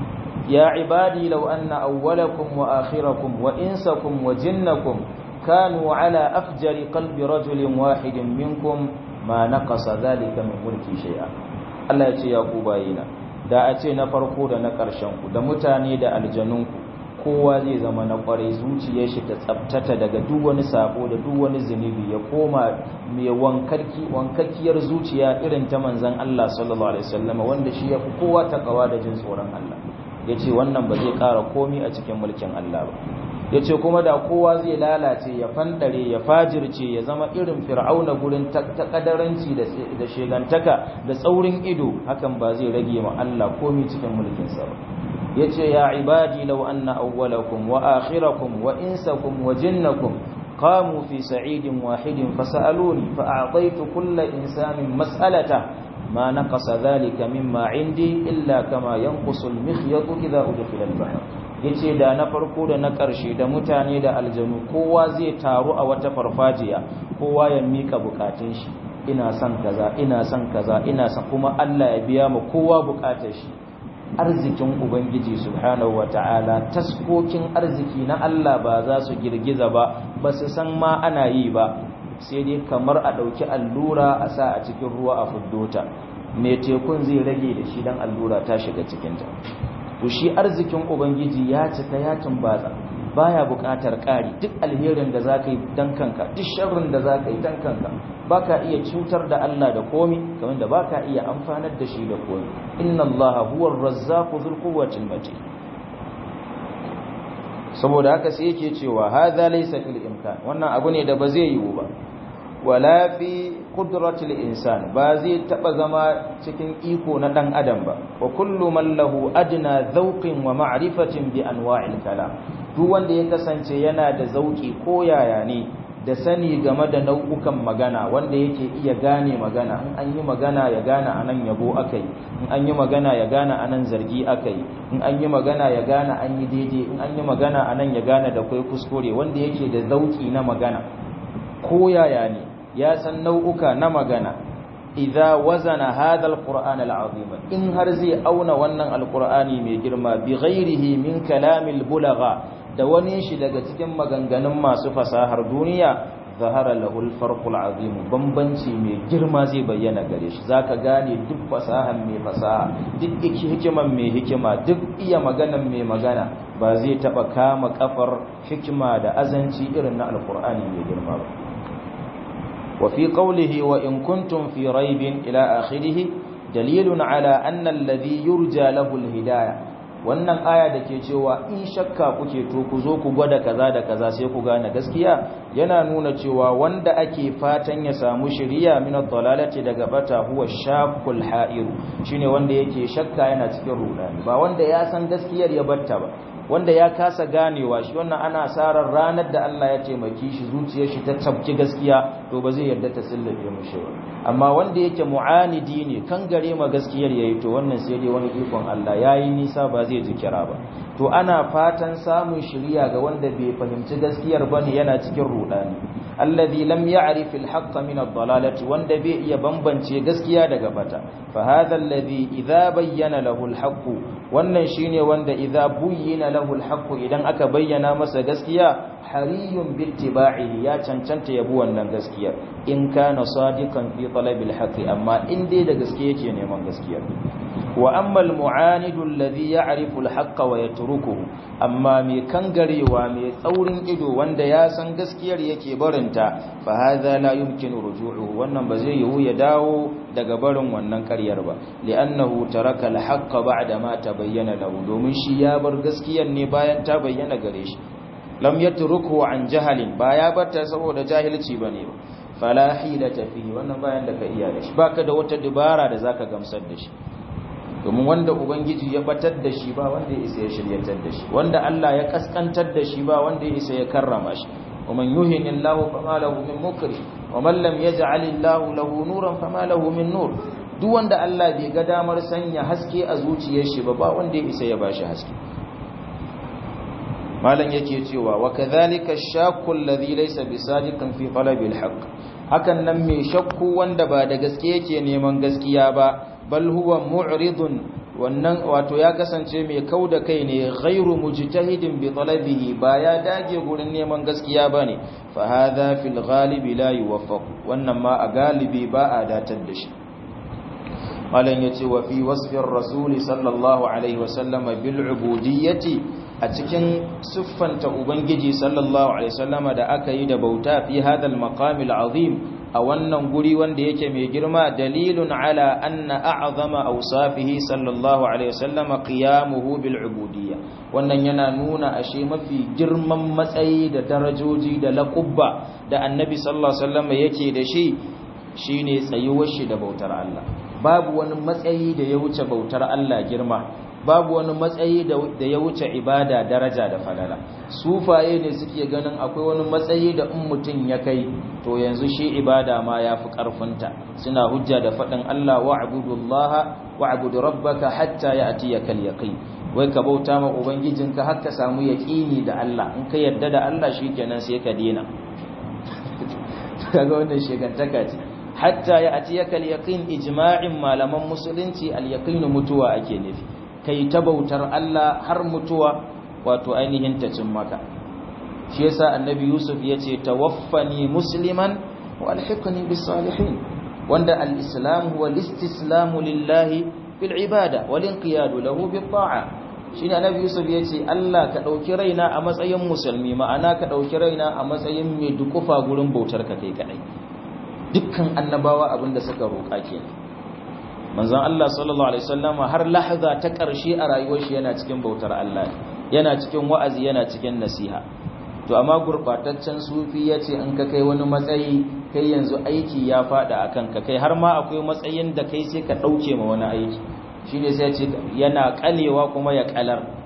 ya ibadi law anna awwalakum wa akhirakum wa insakum wa jinnakum kanu ala afjari qalbi rajulin wahidin minkum ma naqasa zalika min mulki shay'a Allah ya ce ya ku bayina da a ce na farko da na ƙarshen ku da mutane da aljanun ku kowa zai zama na ƙwarai zuciyar shi ta tsabtata daga duk wani sabo da duk wani zunubi ya koma mai wankarki wankakkiyar zuciya irin ta manzon Allah sallallahu alaihi wasallam wanda shi ya fi kowa takawa da jin tsoron Allah yace wannan ba zai ƙara komi a cikin mulkin Allah ba ya ce kuma da kowa zai lalace ya fandare ya fajirce ya zama irin fir'auna gurin takadaranci da shegantaka da tsaurin ido hakan ba zai rage ma Allah komi cikin mulkinsa ba ya ce ya ibadi law anna awwalakum wa akhirakum wa insakum wa jinnakum qamu fi sa'idin wahidin fasaluni fa a'taytu kulla insanin mas'alata ma naqasa dhalika mimma 'indi illa kama yanqusu al-mikhyatu idha udkhila al-bahr yace da na farko da na ƙarshe da mutane da aljanu kowa zai taru a wata farfajiya kowa ya mika bukatun shi ina son kaza ina son kaza ina son kuma Allah ya biya mu kowa bukatar shi arzikin ubangiji subhanahu wataala taskokin arziki na Allah ba za su girgiza ba ba su san ma ana yi ba sai dai kamar a ɗauki allura a sa a cikin ruwa a fuddota mai tekun zai rage da shi dan allura ta shiga cikinta to shi arzikin ubangiji ya cika ya tumbatsa baya buƙatar ƙari duk alherin da zaka yi dan kanka duk sharrin da zaka yi dan kanka baka iya cutar da Allah da komi kamar da baka iya amfanar da shi da komi inna Allaha huwar razzaqu dhul quwwati matin saboda haka sai yake cewa hadha laysa fil imkan wannan abu ne da ba zai yiwu ba wala fi qudratil insan ba zai taba zama cikin iko na dan adam ba wa kullu man lahu adna zawqin wa ma'rifatin bi anwa'il kalam duk wanda ya kasance yana da zauki ko yaya ne da sani game da nau'ukan magana wanda yake iya gane magana in an yi magana ya gane anan yabo akai in an yi magana ya gane anan zargi akai in an yi magana ya gane an yi daidai in an yi magana anan ya gane da kai kuskure wanda yake da zauki na magana ko yaya ne ya san nau'uka na magana idza wazana hadha alquran alazim in har zai auna wannan alqurani mai girma bi ghairihi min kalamil bulagha da wani shi daga cikin maganganun masu fasahar duniya zahara lahu alfarqul azim bambanci mai girma zai bayyana gare shi zaka gane duk fasahan mai fasaha duk hikiman mai hikima duk iya maganan mai magana ba zai taba kama kafar hikima da azanci irin na alqurani mai girma ba وفي قوله وإن كنتم في ريب إلى آخره دليل على أن الذي يرجى له الهداية wannan aya da ke cewa in shakka kuke to ku zo ku gwada kaza da kaza sai ku gane gaskiya yana nuna cewa wanda ake fatan ya samu shiriya min ad-dalalati daga bata huwa shakul ha'iru shine wanda yake shakka yana cikin rudani ba wanda ya san gaskiyar ya batta ba wanda ya kasa ganewa shi wannan ana sarar ranar da Allah ya taimaki shi zuciyar shi ta tabki gaskiya to ba zai yarda ta sillabe mushi ba amma wanda yake mu'anidi ne kan gare ma gaskiyar yayi to wannan sai dai wani ikon Allah yayi nisa ba zai ji kira ba to ana fatan samun shiriya ga wanda bai fahimci gaskiyar bane yana cikin rudani alladhi lam ya'rif al-haqq min ad-dalalati wanda bai iya bambance gaskiya daga bata fa hadha alladhi idha bayyana lahu al-haqq wannan shine wanda idza buyyina lahu al-haqq idan aka bayyana masa gaskiya hariyun bittiba'ihi ya cancanta yabu wannan gaskiya in kana sadiqan fi talabil haqq amma in dai da gaske yake neman gaskiya wa amma al-mu'anidu alladhi ya'rifu al-haqq wa yatrukuhu amma mai kangarewa mai tsaurin ido wanda ya san gaskiyar yake barinta fa hadha la yumkinu ruju'uhu wannan ba zai yiwu ya dawo daga barin wannan ƙaryar ba li'annahu taraka al-haqq ba'da ma tabayyana lahu domin shi ya bar gaskiyar ne bayan ta bayyana gare shi lam yatruku an jahalin ba ya barta saboda jahilci bane ba fala hilata fihi wannan bayan da ka iya da shi baka da wata dubara da zaka gamsar da shi domin wanda ubangiji ya batar da shi ba wanda ya isa ya shiryatar da shi wanda Allah ya kaskantar da shi ba wanda ya isa ya karrama shi ومن يهن الله فما له من مكرم ومن لم يجعل الله له نورا فما له من نور duk wanda Allah bai ga damar sanya haske a zuciyar shi ba ba wanda ya isa ya bashi haske malam yake cewa wa kadhalika ash-shakku alladhi laysa bisadiqan fi talabil haqq hakan nan mai shakku wanda ba da gaske yake neman gaskiya ba bal huwa mu'ridun wannan wato ya kasance mai kauda kai ne ghairu mujtahidin bi talabihi ba ya dage gurin neman gaskiya bane fa hadha fil ghalibi la yuwaffaq wannan ma a galibi ba a datar da shi malan yace wa fi wasfir rasul sallallahu alaihi wasallama bil ubudiyyati a cikin siffanta ubangiji sallallahu alaihi wasallama da aka yi da bauta fi hadal maqamil azim a wannan guri wanda yake mai girma dalilun ala anna a'zama awsafihi sallallahu alaihi wasallama qiyamuhu bil ubudiyya wannan yana nuna ashe mafi girman matsayi da darajoji da laqubba da annabi sallallahu alaihi wasallama yake da shi shine tsayuwar shi da bautar Allah babu wani matsayi da ya wuce bautar Allah girma babu wani matsayi da ya wuce ibada daraja da falala sufaye ne suke ganin akwai wani matsayi da in mutum ya kai to yanzu shi ibada ma ya fi ƙarfinta suna hujja da faɗin Allah wa'budullaha wa'budu rabbaka hatta ya'tiyaka al-yaqin wai ka bauta ma ubangijinka har ka samu yaqini da Allah in ka yarda da Allah shikenan sai ka dena kaga wannan shegantaka ce hatta ya'tiyaka al-yaqin ijma'in malaman musulunci al-yaqin mutuwa ake nufi kai ta bautar Allah har mutuwa wato ainihin ta cin maka shi yasa annabi yusuf yace tawaffani musliman wa alhiqni bis salihin wanda al-islam huwa al-istislamu lillahi bil ibada wal inqiyadu lahu bit ta'a shine annabi yusuf yace Allah ka dauki raina a matsayin musulmi ma'ana ka dauki raina a matsayin mai dukufa gurin bautar ka kai kadai dukkan annabawa abinda suka roƙa kenan manzon Allah sallallahu alaihi wasallama har lahza ta ƙarshe a rayuwar shi yana cikin bautar Allah yana cikin wa'azi yana cikin nasiha to amma gurbataccen sufi yace in ka kai wani matsayi kai yanzu aiki ya fada akan ka kai har ma akwai matsayin da kai sai ka dauke ma wani aiki shine sai ce yana kalewa kuma ya kalar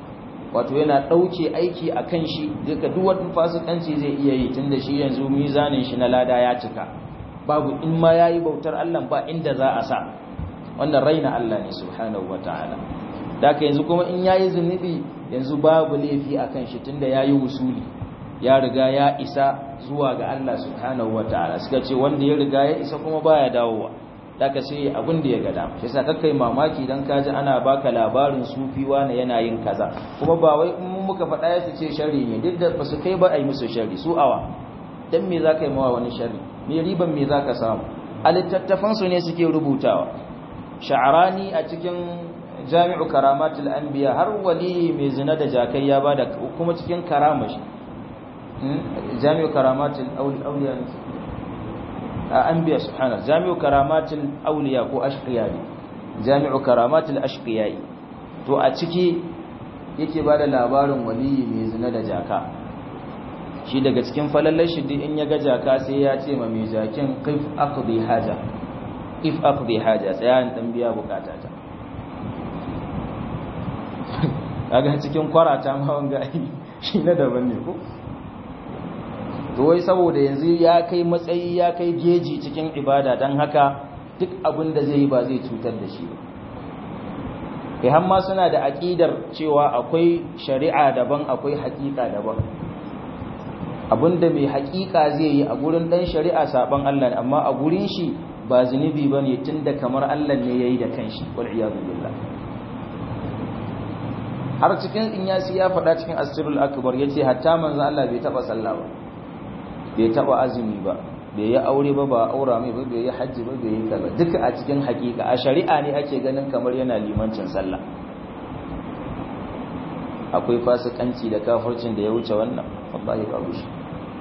wato yana ɗauke aiki a kan shi duka duk wani fasikanci zai iya yi tunda shi yanzu mizanin shi na lada ya cika babu in ma yayi bautar Allah ba inda za a sa wannan raina Allah ne subhanahu wataala daka yanzu kuma in yayi zunubi yanzu babu laifi akan shi tunda yayi wusuli ya riga ya isa zuwa ga Allah subhanahu wataala suka ce wanda ya riga ya isa kuma baya dawowa daga sai abin da ya ga dama shi yasa kakkai mamaki dan kaji ana baka labarin sufi wani yana yin kaza kuma ba wai in muka faɗa ya ce sharri ne duk da ba su kai ba a yi musu sharri su awa dan me zaka yi mawa wani sharri me riban me zaka samu a littattafan su ne suke rubutawa sha'arani a cikin jami'u karamatul anbiya har wali mai zina da jakai ya bada kuma cikin karamashi jami'u karamatul awliya anbiya subhanahu jami'u karamatul awliya ko ashqiya ne jami'u karamatul ashqiya to a ciki yake bada labarin wali mai zina da jaka shi daga cikin falallar shi in ya ga jaka sai ya ce ma mai jakin qif aqdi haja if aqdi haja tsaya dan biya bukata ta kaga cikin kwarata ma wanga shi na daban ne ko to wai saboda yanzu ya kai matsayi ya kai geji cikin ibada dan haka duk abin da zai yi ba zai cutar da shi ba kai hamma suna da aqidar cewa akwai shari'a daban akwai haƙiƙa daban abinda mai haƙiƙa zai yi a gurin dan shari'a saban Allah amma a gurin shi ba zunubi bane tunda kamar Allah ne yayi da kanshi wal iyadu billah har cikin inyasi ya faɗa cikin asirul akbar yace hatta manzo Allah bai taba sallah ba bai taba azumi ba bai yi aure ba ba aura mai ba bai yi hajji ba bai yi kaza duka a cikin hakika a shari'a ne ake ganin kamar yana limancin sallah akwai fasikanci da kafircin da ya wuce wannan wallahi babu shi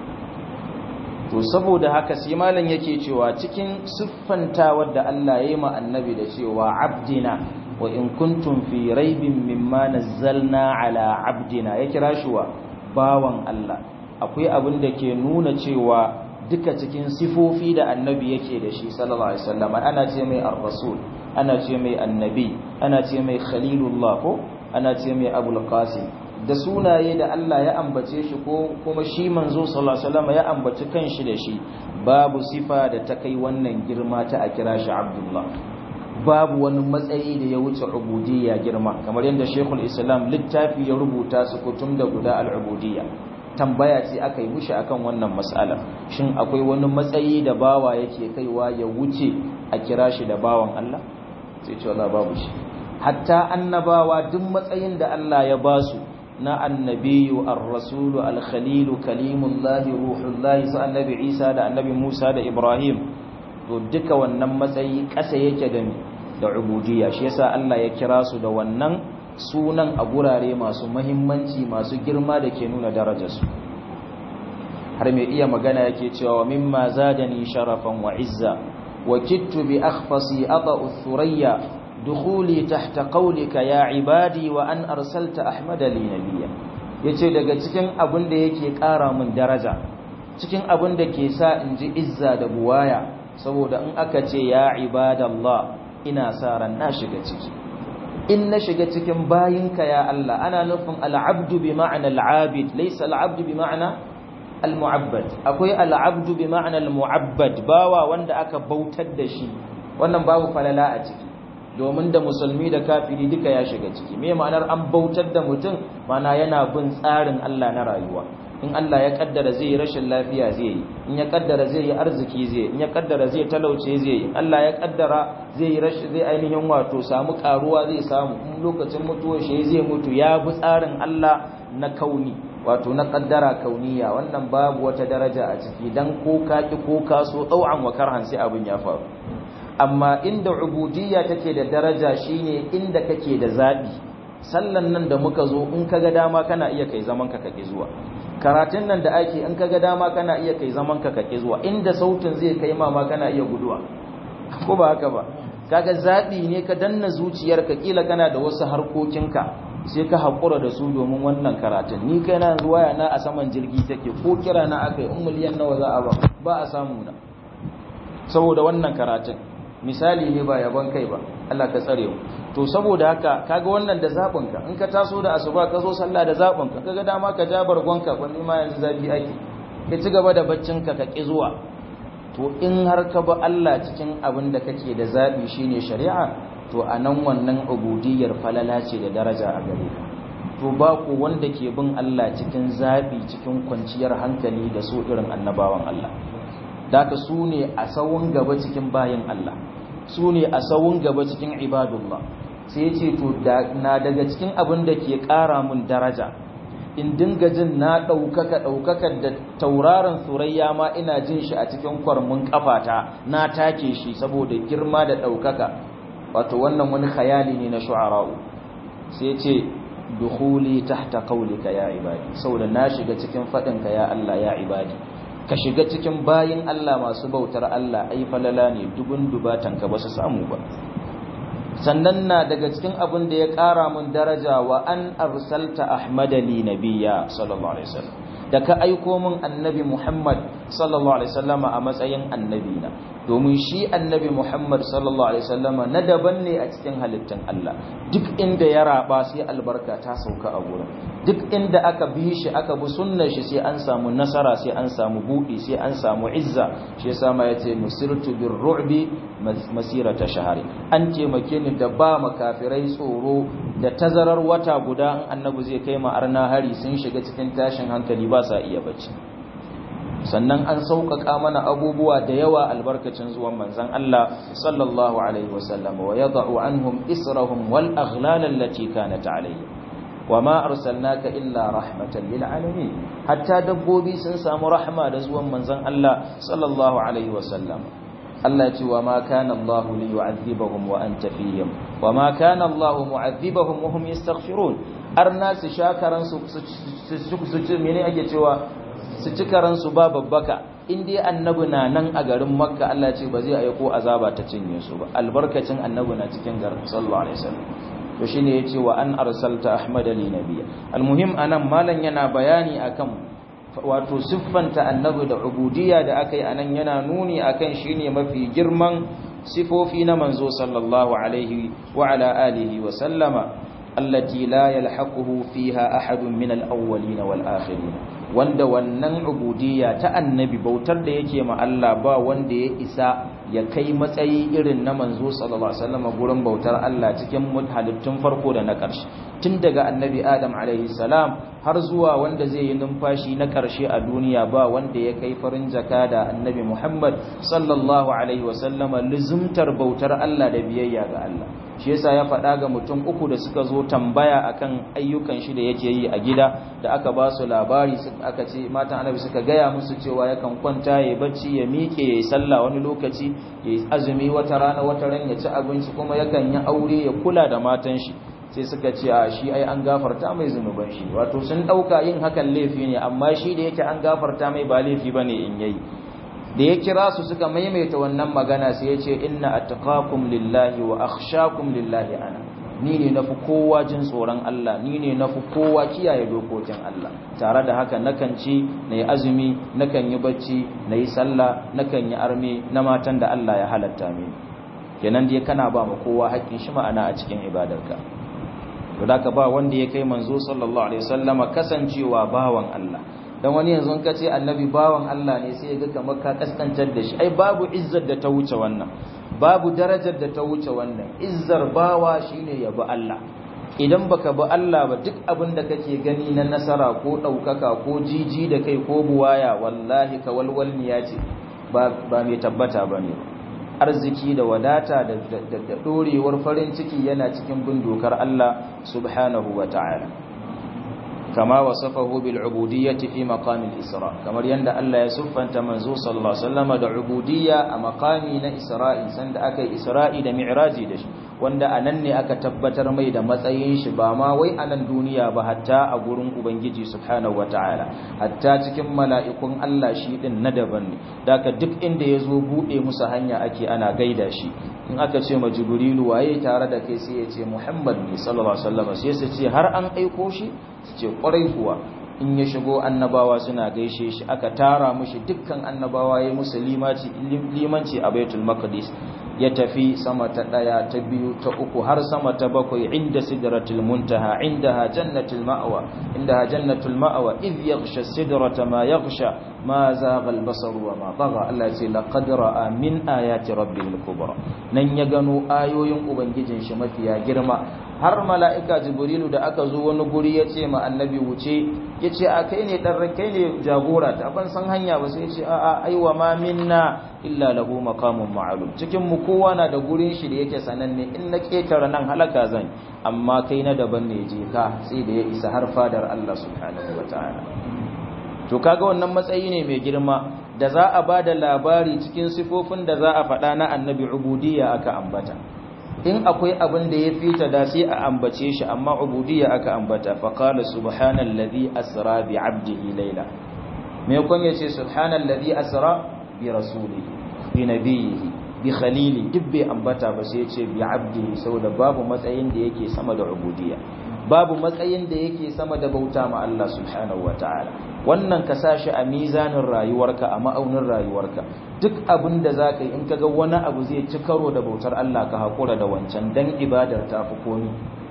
to saboda haka sai malam yake cewa cikin siffantawar da Allah ya yi ma annabi da cewa abdina wa in kuntum fi raibin mimma nazzalna ala abdina ya kira shi wa bawan Allah akwai abin da ke nuna cewa duka cikin sifofi da annabi yake da shi sallallahu alaihi wasallam ana ce mai ar-rasul ana ce mai annabi ana ce mai khalilullah ko ana ce mai abul qasim da sunaye da Allah ya ambace shi ko kuma shi manzo sallallahu alaihi wasallam ya ambaci kanshi da shi babu sifa da ta kai wannan girma ta a kira shi abdullah babu wani matsayi da ya wuce ubudiyya girma kamar yadda shekul islam littafi ya rubuta su kutum da guda al'ubudiyya tambaya ce aka yi mushi akan wannan matsala shin akwai wani matsayi da bawa yake kaiwa ya wuce a kira shi da bawan Allah sai ce wala babu shi hatta annabawa duk matsayin da Allah ya ba su na annabiyu ar-rasulu al-khalilu kalimullahi ruhullahi sa annabi Isa da annabi Musa da Ibrahim to duka wannan matsayi ƙasa yake da da ubudiyya shi yasa Allah ya kira su da wannan sunan a gurare masu muhimmanci masu girma da ke nuna darajarsu har mai iya magana yake cewa mimma zadani sharafan wa izza wa kittu bi akhfasi ata'u thurayya dukhuli tahta qawlika ya ibadi wa an arsalta ahmada li nabiyya yace daga cikin abin da yake ƙara min daraja cikin abin da ke sa in ji izza da buwaya saboda in aka ce ya ibadallah ina sa ran na shiga ciki in na shiga cikin bayinka ya Allah ana nufin al'abdu bi ma'ana al'abid laysa al'abdu bi ma'ana al-mu'abbad akwai al'abdu bi ma'ana al-mu'abbad bawa wanda aka bautar da shi wannan babu falala a ciki domin da musulmi da kafiri duka ya shiga ciki me ma'anar an bautar da mutum mana yana bin tsarin Allah na rayuwa in Allah ya kaddara zai yi rashin lafiya zai yi in ya kaddara zai yi arziki zai in ya kaddara zai talauce zai yi Allah ya kaddara zai yi rashin zai ainihin wato samu karuwa zai samu in lokacin mutuwar shi zai mutu ya bi tsarin Allah na kauni wato na kaddara kauniya wannan babu wata daraja a ciki dan ko ka ki ko ka so dau'an wa karhan sai abin ya faru amma inda ubudiyya take da daraja shine inda kake da zabi sallan nan da muka zo in kaga dama kana iya kai zaman ka kake zuwa karatun nan da ake in kaga dama kana iya kai zaman ka kake zuwa inda sautin zai kai ma ma kana iya guduwa ko ba haka ba kaga zabi ne ka danna zuciyarka kila kana da wasu harkokinka sai ka hakura da su domin wannan karatun ni kai na ruwaya na a saman jirgi take ko kira na akai in miliyan nawa za a ba ba a samu na saboda wannan karatun misali ne ba yabon kai ba Allah ka tsare mu to saboda haka kaga wannan da zabin ka in ka taso da asuba ka zo sallah da zabin ka kaga dama ka ja bargonka wani ma yanzu zafi ake ka ci gaba da baccin ka ka ki zuwa to in har ka ba Allah cikin abin da kake da zabi shine shari'a to anan wannan ubudiyyar falala ce da daraja a gare ka to ba ku wanda ke bin Allah cikin zabi cikin kwanciyar hankali da so irin annabawan Allah daka su ne a sawun gaba cikin bayin Allah su ne a sawun gaba cikin ibadullah sai ya ce to na daga cikin abin da ke ƙara mun daraja in dinga jin na ɗaukaka ɗaukakar da tauraron surayya ma ina jin shi a cikin kwarmin ƙafata na take shi saboda girma da ɗaukaka wato wannan wani khayali ne na shu'ara'u sai ce dukhuli tahta qawlika ya ibadi saboda na shiga cikin faɗinka ya Allah ya ibadi ka shiga cikin bayin Allah masu bautar Allah ai falala ne dubun dubatan ka ba su samu ba sannan na daga cikin abin da ya ƙara mun daraja wa an arsalta ahmada li nabiyya sallallahu alaihi wasallam da ka aiko min annabi Muhammad sallallahu alaihi wasallama a matsayin annabi na domin shi annabi Muhammad sallallahu alaihi wasallama na daban ne a cikin halittun Allah duk inda ya raba sai albarka ta sauka a gurin duk inda aka bi shi aka bi sunnar shi sai an samu nasara sai an samu buɗi sai an samu izza shi yasa ma yace nusirtu bir ru'bi masirata shahari an taimake ni da ba makafirai tsoro da tazarar wata guda annabi zai kai ma arna hari sun shiga cikin tashin hankali ba sa iya bacci sannan an sauƙaƙa mana abubuwa da yawa albarkacin zuwan manzon Allah sallallahu alaihi wasallam wa yad'u anhum israhum wal aghlal allati kanat alayhi wama arsalnaka illa rahmatan lil alamin hatta dabbobi sun samu rahma da zuwan manzon Allah sallallahu alaihi wasallam Allah ya ce wa ma kana Allah li yu'adhibahum wa anta fihim wa ma kana Allah mu'adhibahum wa hum yastaghfirun arna su shakaran su su ci mene ake cewa su ci karan su ba babbaka in dai annabi na nan a garin makka Allah ya ce ba zai aiko azaba ta cinye su ba albarkacin annabi na cikin garin sallallahu alaihi wasallam to shine yace wa an arsalta ahmada li nabiyya almuhim anan malan yana bayani akan wato siffanta annabi da ubudiyya da aka yi anan yana nuni akan shine mafi girman sifofi na manzo sallallahu alaihi wa ala alihi wa sallama allati la yalhaquhu fiha ahadun min al-awwalin wal akhirin wanda wannan ubudiyya ta annabi bautar da yake ma Allah ba wanda ya isa ya kai matsayi irin na manzo sallallahu alaihi wasallam gurin bautar Allah cikin halittun farko da na ƙarshe tun daga annabi Adam alaihi salam har zuwa wanda zai yi numfashi na ƙarshe a duniya ba wanda ya kai farin jaka da annabi Muhammad sallallahu alaihi wasallam luzumtar bautar Allah da biyayya ga Allah shi yasa ya faɗa ga mutum uku da suka zo tambaya akan ayyukan shi da yake yi a gida da aka ba su labari aka ce matan annabi suka gaya musu cewa yakan kwanta ya bacci ya miƙe ya yi sallah wani lokaci ya yi azumi wata rana wata ran ya ci abinci kuma yakan yi aure ya kula da matan shi sai suka ce a shi ai an gafarta mai zunuban shi wato sun ɗauka yin hakan laifi ne amma shi da yake an gafarta mai ba laifi bane in yayi da ya kira su suka maimaita wannan magana sai ya ce inna attaqakum lillahi wa akhshakum lillahi ana ni ne nafi kowa jin tsoron Allah ni ne nafi kowa kiyaye dokokin Allah tare da haka nakan ci nayi azumi nakan yi bacci nayi sallah nakan yi arme na matan da Allah ya halatta mini kenan dai kana ba mu kowa haƙƙin shi ma'ana a cikin ibadarka to da ka ba wanda ya kai manzo sallallahu alaihi wasallama kasancewa bawan Allah dan wani yanzu ka ce annabi bawan Allah ne sai ya ga kamar ka kaskantar da shi ai babu izzar da ta wuce wannan babu darajar da ta wuce wannan izzar bawa shine ya bi Allah idan baka bi Allah ba duk abin da kake gani na nasara ko daukaka ko jiji da kai ko buwaya wallahi ka walwalniya ce ba ba mai tabbata bane arziki da wadata da da dorewar farin ciki yana cikin bin dokar Allah subhanahu wataala كما وصفه بالعبودية في مقام الإسراء كما يند الله يسف أنت منزو صلى الله عليه وسلم دا عبودية مقامي نا إسراء سند أكي إسراء دا معراجي دش وند أنني أكا تبتر مي دا متأين شباما وي أنا الدنيا بحتى أقولن أبنجي سبحانه وتعالى حتى تكم ملائكم الله شيء ندبن داك دك إند يزوبو إي مسهنيا أكي أنا قيدا شي in aka ce ma jibrilu waye tare da kai sai ya ce muhammad ne sallallahu alaihi wasallam sai su ce har an aiko shi su ce kwarai kuwa in ya shigo annabawa suna gaishe shi aka tara mushi dukkan annabawa ya musu limanci limanci a baitul maqdis ya tafi sama ta daya ta biyu ta uku har sama ta bakwai inda sidratul muntaha indaha jannatul ma'wa indaha jannatul ma'wa idh yaghsha sidrata ma yaghsha ma zagha al-basar wa ma tagha Allah ya ce laqad ra'a min ayati rabbil kubra nan ya gano ayoyin ubangijin shi mafiya girma har mala'ika jibrilu da aka zo wani guri ya ce ma annabi wuce ya ce a kai ne ɗan kai ne jagora ta ban san hanya ba sai ce a a aiwa ma minna illa lahu maqamun ma'lum cikin mu kowa na da gurin shi da yake sananne in na ketara nan halaka zan amma kai na daban ne je ka sai da ya isa har fadar Allah subhanahu wataala to kaga wannan matsayi ne mai girma da za a bada labari cikin sifofin da za a faɗa na annabi ubudiyya aka ambata in akwai abin da ya fita da sai a ambace shi amma ubudiyya aka ambata fa qala subhanallazi asra bi 'abdihi layla me kun yace subhanallazi asra bi rasulihi bi nabiyhi bi khalili dubbe ambata ba sai yace bi 'abdihi saboda babu matsayin da yake sama da ubudiyya babu matsayin da yake sama da bauta ma Allah subhanahu wataala wannan ka sashi a mizanin rayuwarka a ma'aunin rayuwarka duk abin da za ka yi in kaga wani abu zai ci karo da bautar Allah ka haƙura da wancan don ibadar ta fi komi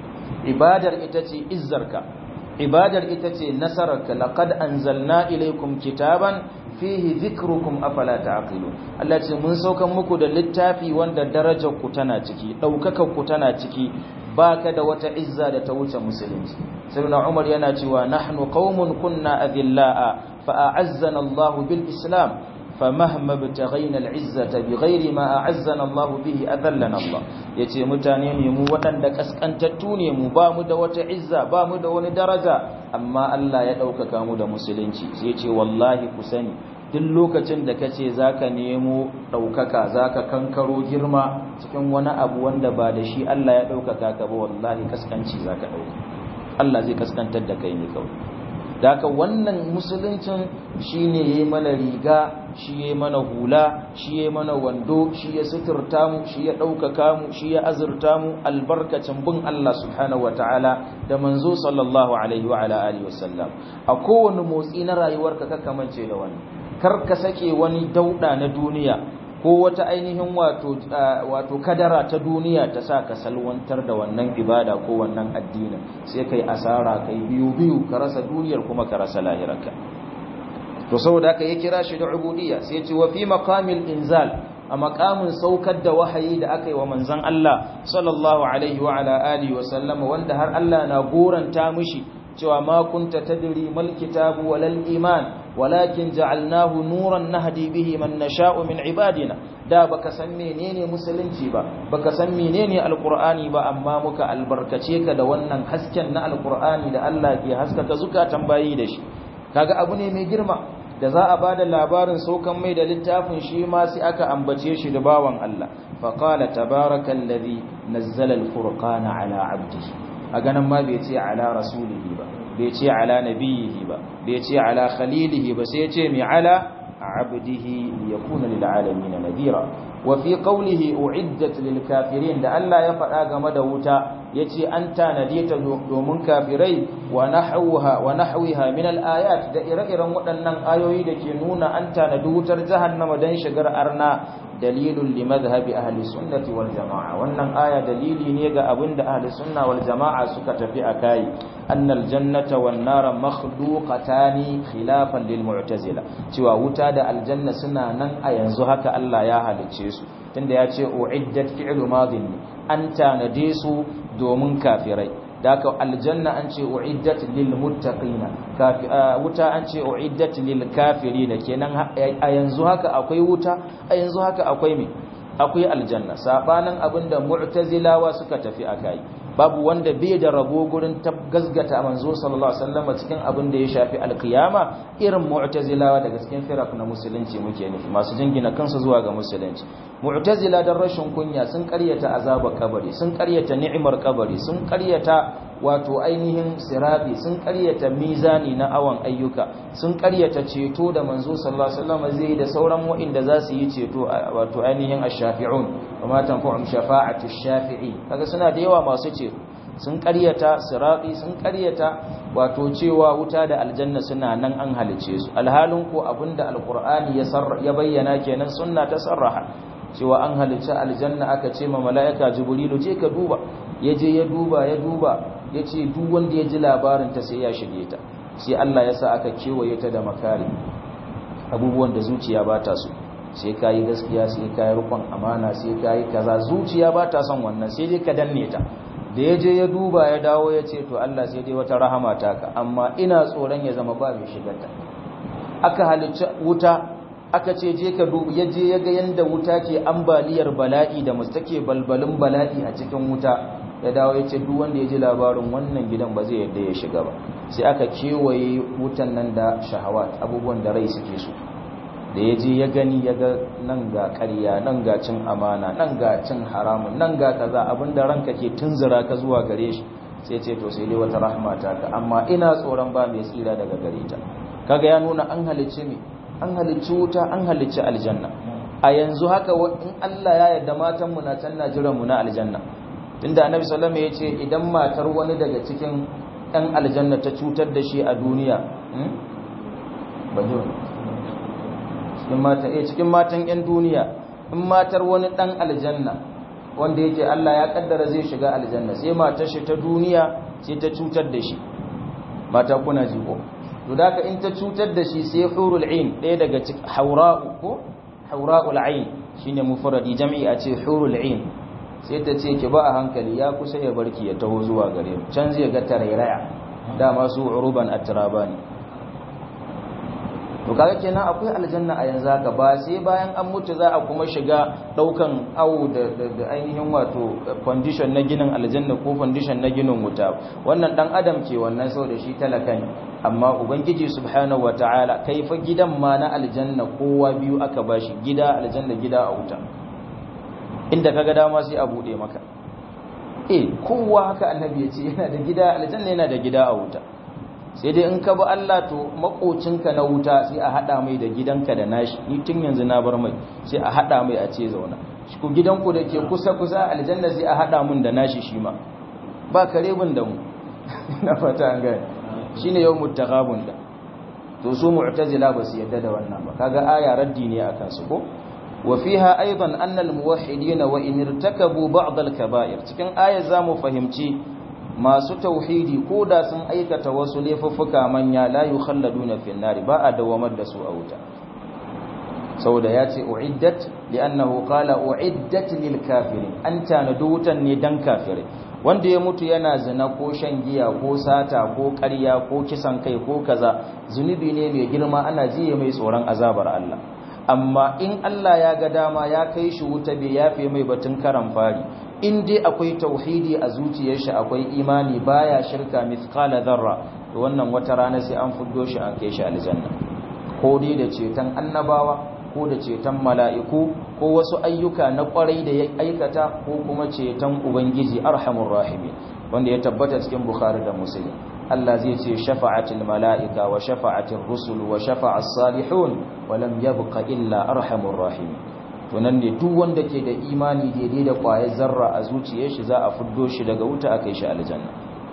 ibadar ita ce izzarka ibadar ita ce nasararka laqad anzalna ilaykum kitaban fihi dhikrukum afala ta'qilun Allah ce mun saukan muku da littafi wanda darajar ku tana ciki daukakar ku tana ciki baka da wata izza da ta wuce musulunci sayyidina Umar yana cewa nahnu qaumun kunna adillaa fa a'azzana Allah bil islam فمهما ابتغينا العزة بغير ما أعزنا الله به أذلنا الله yace mutane ne mu waɗanda kaskantattu ne mu ba mu da wata izza ba mu da wani daraja amma Allah ya ɗaukaka mu da musulunci sai yace wallahi ku sani duk lokacin da kace zaka nemo ɗaukaka zaka kankaro girma cikin wani abu wanda ba da shi Allah ya ɗaukaka ka ba wallahi kaskanci zaka ɗauka Allah zai kaskantar da kai ne kawai Daka wannan musuluncin shi ne ya mana riga shi ya mana hula shi ya mana wando shi ya suturta mu shi ya ɗaukaka mu shi ya azurta mu albarkacin bin Allah subhanahu wa ta'ala da manzo sallallahu alaihi wa alihi wasallam a kowane motsi na rayuwarka ka kamance da wani kar ka sake wani dauda na duniya ko wata ainihin wato wato kadara ta duniya ta sa ka salwantar da wannan ibada ko wannan addinin sai kai asara kai biyu biyu ka rasa duniyar kuma ka rasa lahirarka to saboda haka ya kira shi da ubudiyya sai ya ce wa fi maqamil inzal a maqamin saukar da wahayi da aka yi wa manzon Allah sallallahu alaihi wa ala alihi wa sallama wanda har Allah na goranta mishi cewa ma kunta tadri mal kitabu walal iman walakin ja'alnahu nuran nahdi bihi man nasha'u min ibadina da baka san menene musulunci ba baka san menene alqur'ani ba amma muka albarkace ka da wannan hasken na alqur'ani da Allah ke haskaka zukatan bayi da shi kaga abu ne mai girma da za a bada labarin saukan mai da littafin shi ma sai aka ambace shi da bawan Allah fa qala tabarakallazi nazzala alfurqana ala 'abdihi a ganin ma bai ce ala rasulihi ba bai ce ala nabiyihi ba bai ce ala khalilihi ba sai ce mi ala abdihi yakuna lil alamin nadira wa fi qawlihi uiddat lil kafirin da Allah ya faɗa game da wuta yace an tanade ta domin kafirai wa nahwaha wa nahwiha min al ayat da ire-iren waɗannan ayoyi da ke nuna an tanadi wutar jahannama dan shigar arna dalilun li madhhabi ahli sunnati wal jamaa wannan aya dalili ne ga abinda ahli sunna wal jamaa suka tafi akai annal jannata wan nara makhluqatani khilafan lil mu'tazila cewa wuta da aljanna suna nan a yanzu haka Allah ya halice su tunda ya ce uiddat fi'lu madin an tanade su domin kafirai daka aljanna an ce uiddat lil muttaqina wuta an ce uiddat lil kafirina kenan a yanzu haka akwai wuta a yanzu haka akwai me akwai aljanna sabanin abinda mu'tazilawa suka tafi akai babu wanda bai da rabo gurin gasgata manzo sallallahu alaihi wasallam cikin abin da ya shafi alkiyama irin mu'tazilawa daga cikin firaq na musulunci muke nufi masu jingina kansu zuwa ga musulunci mu'tazila dan rashin kunya sun karyata azabar kabari sun karyata ni'imar kabari sun karyata wato ainihin sirabi sun karyata mizani na awan ayyuka sun karyata ceto da manzo sallallahu alaihi wasallam zai da sauran wa'inda za su yi ceto wato ainihin ash-shafi'un kuma tanfa'um shafa'atu ash-shafi'i kaga suna da yawa masu ceto sun karyata sirabi sun karyata wato cewa wuta da aljanna suna nan an halice su alhalin ko abinda alqur'ani ya ya bayyana kenan sunna ta sarraha cewa an halicci aljanna aka ce ma mala'ika jibrilu je ka duba ya je ya duba ya duba ya ce duk wanda ya ji labarin ta sai ya shige ta sai Allah ya sa aka kewaye ta da makari abubuwan da zuciya ba ta so sai ka yi gaskiya sai ka yi rukun amana sai ka yi kaza zuciya ba ta son wannan sai dai ka danne ta da ya je ya duba ya dawo ya ce to Allah sai dai wata rahama ta ka amma ina tsoron ya zama ba mai shigarta aka halicci wuta aka ce je ka duba ya je ya ga yanda wuta ke ambaliyar bala'i da musu take balbalin bala'i a cikin wuta ya dawo ya ce duk wanda ya ji labarin wannan gidan ba zai yadda ya shiga ba sai aka kewaye wutan nan da shahawat abubuwan da rai suke so da ya je ya gani ya ga nan ga ƙarya nan ga cin amana nan ga cin haramun nan ga kaza abinda ranka ke tunzura ka zuwa gare shi sai ce to sai dai wata rahma ta ka amma ina tsoron ba mai tsira daga gare ta kaga ya nuna an halicci me an halicci wuta an halicci aljanna a yanzu haka in Allah ya yarda matan mu na can na jiran mu na aljanna tunda annabi sallallahu alaihi wasallam ya ce idan matar wani daga cikin ɗan aljanna ta cutar da shi a duniya cikin matan eh cikin matan ƴan duniya in matar wani ɗan aljanna wanda yake Allah ya kaddara zai shiga aljanna sai matar shi ta duniya sai ta cutar da shi mata kuna ji ko to da in ta cutar da shi sai hurul ain ɗaya daga cikin haura'u ko haura'ul ain shine mufradi jam'i a ce hurul ain sai ta ce ki ba a hankali ya kusa ya barki ya taho zuwa gare mu can zai ga tarairaya dama su uruban atrabani to kaga kenan akwai aljanna a yanzu haka ba sai bayan an mutu za a kuma shiga daukan awu da, da, ainihin wato condition na ginin aljanna ko condition na ginin wuta wannan dan adam ke wannan sau da shi talaka ne amma ubangiji subhanahu wataala kaifa gidan ma na aljanna kowa biyu aka bashi gida aljanna gida a wuta inda kaga dama sai a bude maka eh kowa haka annabi ya ce yana da gida aljanna yana da gida a wuta sai dai in ka bi Allah to makocinka na wuta sai a hada mai da gidanka da nashi ni tun yanzu na bar mai sai a hada mai a ce zauna shi ku gidanku da ke kusa kusa aljanna sai a hada mun da nashi shi ma ba kare bin da mu na fata an gane shine yawmut taghabun da to su mu'tazila ba su yadda da wannan ba kaga aya raddi ne akan su ko وفيها أيضا أن الموحدين وإن ارتكبوا بعض الكبائر cikin ayar zamu fahimci masu tauhidi ko da sun aikata wasu laifuffuka manya la yukhalladuna fil nar ba a dawamar da su a wuta saboda ya ce uiddat li'annahu qala uiddat lil kafirin an tanadu wutan ne dan kafirai wanda ya mutu yana zina ko shan giya ko sata ko ƙarya ko kisan kai ko kaza zunubi ne mai girma ana jiye mai tsoron azabar Allah amma in Allah ya ga dama ya kai shi wuta bai yafe mai batun karan fari in dai akwai tauhidi a zuciyar shi akwai imani baya shirka mithqala dharra to wannan wata rana sai an fuddo shi an kai shi aljanna ko dai da ceton annabawa ko da ceton mala'iku ko wasu ayyuka na kwarai da ya aikata ko kuma ceton ubangiji arhamur rahimin wanda ya tabbata cikin bukhari da muslim Allah zai ce shafa'atul mala'ika wa shafa'atul rusul wa shafa'as salihun wa lam yabqa illa arhamur rahim to nan ne duk wanda ke da imani daidai da kwayar zarra a zuciyar shi za a fuddo shi daga wuta akai shi aljanna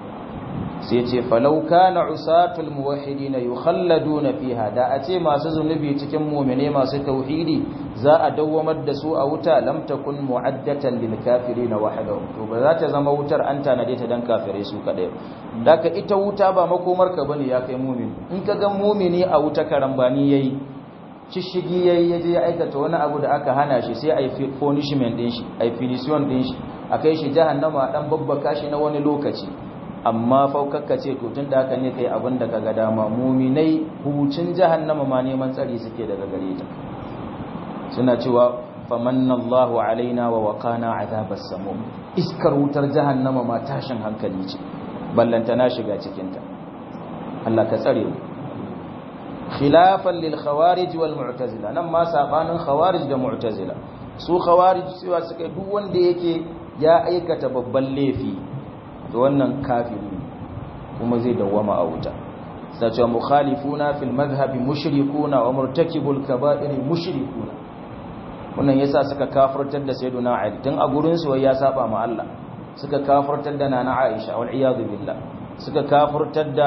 sai ce falau kana usatul muwahhidin yukhalladuna fiha da a ce masu zunubi cikin mu'mine masu tauhidi za a dawwamar da su a wuta lam takun mu'addatan lil kafirin wahdahu to ba za ta zama wutar an tanade ta dan kafirai su kadai daka ita wuta ba makomar ka bane ya kai mu'min in ka ga mu'mini a wuta karambani yayi cishigi yayi yaje ya aikata wani abu da aka hana shi sai ai punishment din shi ai punition din shi akai shi jahannama dan babbaka shi na wani lokaci amma faukakka ce to tun da haka ne kai abin da kaga dama muminai hucin jahannama ma neman tsari suke daga gare ta suna cewa famannallahu alaina wa waqana azabas samum iskar wutar jahannama ma tashin hankali ce ballanta na shiga cikin ta Allah ka tsare mu khilafan lil khawarij wal mu'tazila nan ma sabanin khawarij da mu'tazila su khawarij cewa suka duk wanda yake ya aikata babban laifi to wannan kafiri kuma zai dawwama a wuta sai cewa mukhalifuna fil madhhabi mushrikuna wa murtakibul kaba'ir mushrikuna wannan yasa suka kafirtar da sayyiduna ali tun a gurin su ya saba ma Allah suka kafirtar da nana aisha wal iyad billah suka kafirtar da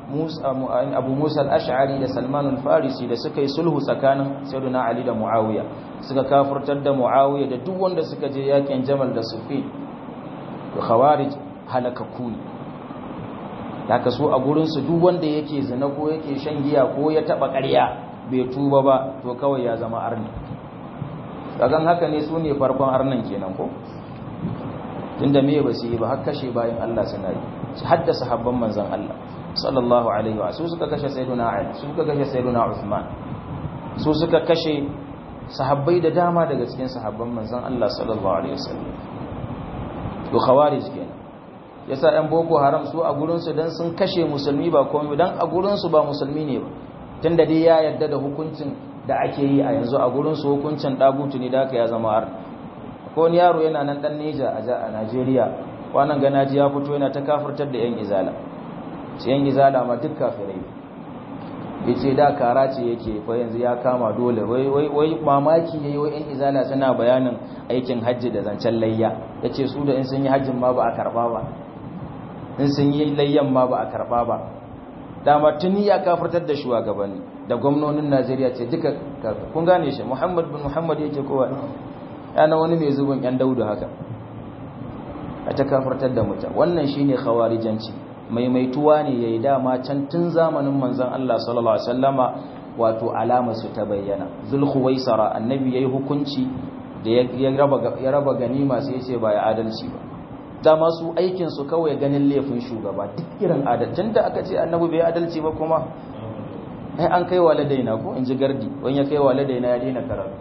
abu musa al-ash'ari da salman al-farisi da suka yi sulhu tsakanin sayyidina ali da muawiya suka kafurtar da muawiya da duk wanda suka je yakin jamal da sufi to khawarij halakaku ne haka so a gurin su duk wanda yake zina ko yake shan giya ko ya taba ƙarya bai tuba ba to kawai ya zama arni kagan haka ne su ne farkon arnan kenan ko tunda me ba su yi ba har kashe bayan Allah suna yi haddasa habban manzon Allah sallallahu alaihi wa su suka kashe sayyiduna Ali su suka kashe sayyiduna Uthman su suka kashe sahabbai da dama daga cikin sahabban manzon Allah sallallahu alaihi wasallam to khawarij kenan yasa ɗan boko haram su a gurin su dan sun kashe musulmi ba komai dan a gurin su ba musulmi ne ba tunda dai ya yarda da hukuncin da ake yi a yanzu a gurin su hukuncin dagutu ne da aka ya zama ar ko wani yaro yana nan dan Neja a Najeriya wannan ganaji ya fito yana ta kafirtar da yan izala sai yan izala ma duk kafirai yace da kara ce yake fa yanzu ya kama dole wai wai wai mamaki yayi wai yan izala suna bayanin aikin hajji da zancen layya yace su da in sun yi hajjin ma ba a karba ba in sun yi layyan ma ba a karba ba dama tuni ya kafirtar da shugabanni da gwamnonin Najeriya ce duka kun gane shi Muhammad bin Muhammad yake kowa yana wani mai zubin yan daudu haka a ta kafirtar da mutum wannan shine khawarijanci maimaituwa ne yayi dama can tun zamanin manzon Allah sallallahu alaihi wasallama wato alama su ta bayyana zulkhuwaisara annabi yayi hukunci da ya raba ya raba ganima sai ya ce ba ya adalci ba dama su aikin su kawai ganin laifin shugaba duk irin adalcin da aka ce annabi bai adalci ba kuma ai an kai waladaina ko in ji gardi wani ya kai waladaina ya daina karatu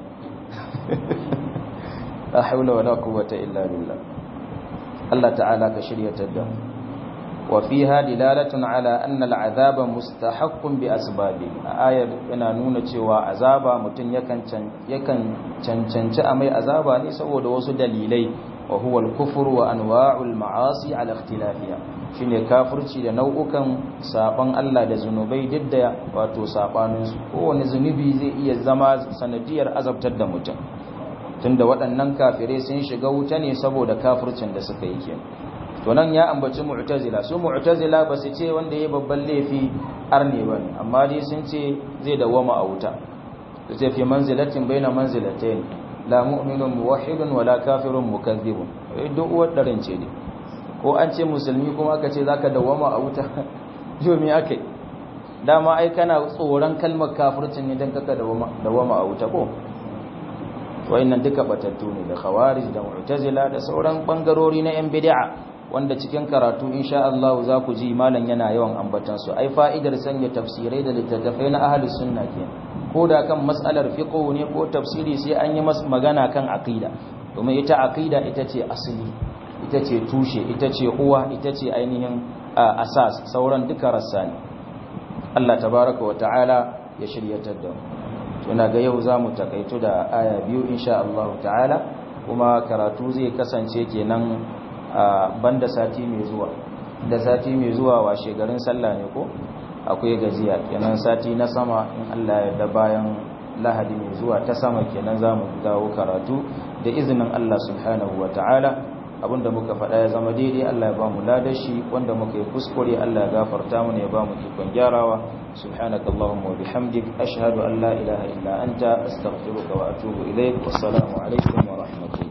la haula wala quwwata illa billah Allah ta'ala ka shiryatar da wa fiha dilalatun ala anna al'azaba mustahaqqun bi asbabi ayar yana nuna cewa azaba mutun yakan yakan cancanci a mai azaba ne saboda wasu dalilai wa huwa al-kufr wa anwa'ul ma'asi ala ikhtilafiha shine kafirci da nau'ukan saban Allah da zunubai didda wato sabanin su kowane zunubi zai iya zama sanadiyar azabtar da mutum tunda waɗannan kafirai sun shiga wuta ne saboda kafircin da suka yi kenan to nan ya ambaci mu'tazila su mu'tazila ba su ce wanda yayi babban laifi arne ba amma dai sun ce zai dawama a wuta su ce fi manzilatin baina manzilatayn la mu'minun muwahhidun wala kafirun mukazzibun duk uwar darin ce ne ko an ce musulmi kuma aka ce zaka dawama a wuta yo me akai dama ai kana tsoron kalmar kafircin ne dan kaka dawama dawama a wuta ko wayannan duka batattu ne da khawarij da mu'tazila da sauran bangarori na yan bid'a wanda cikin karatu insha Allah za ku ji malam yana yawan ambatan su ai fa'idar sanya tafsirai da littattafai na ahlus sunna ke ko da kan mas'alar fiqh ne ko tafsiri sai an yi masa magana kan aqida domin ita aqida ita ce asali ita ce tushe ita ce uwa ita ce ainihin asas sauran duka rassa ne Allah tabaraka wa ta'ala ya shiryatar da mu tuna ga yau za mu takaitu da aya biyu insha Allah ta'ala kuma karatu zai kasance kenan a banda sati mai zuwa da sati mai zuwa washe garin sallah ne ko akwai gajiya kenan sati na sama in Allah ya da bayan lahadi mai zuwa ta sama kenan za mu dawo karatu da izinin Allah subhanahu wa ta'ala abinda muka faɗa ya zama daidai Allah ya ba mu ladashi wanda muka yi kuskure Allah ya gafarta mu ne ya ba mu ikon gyarawa subhanakallahumma wa bihamdik ashhadu an la ilaha illa anta astaghfiruka wa atubu ilaik wassalamu alaikum wa rahmatullahi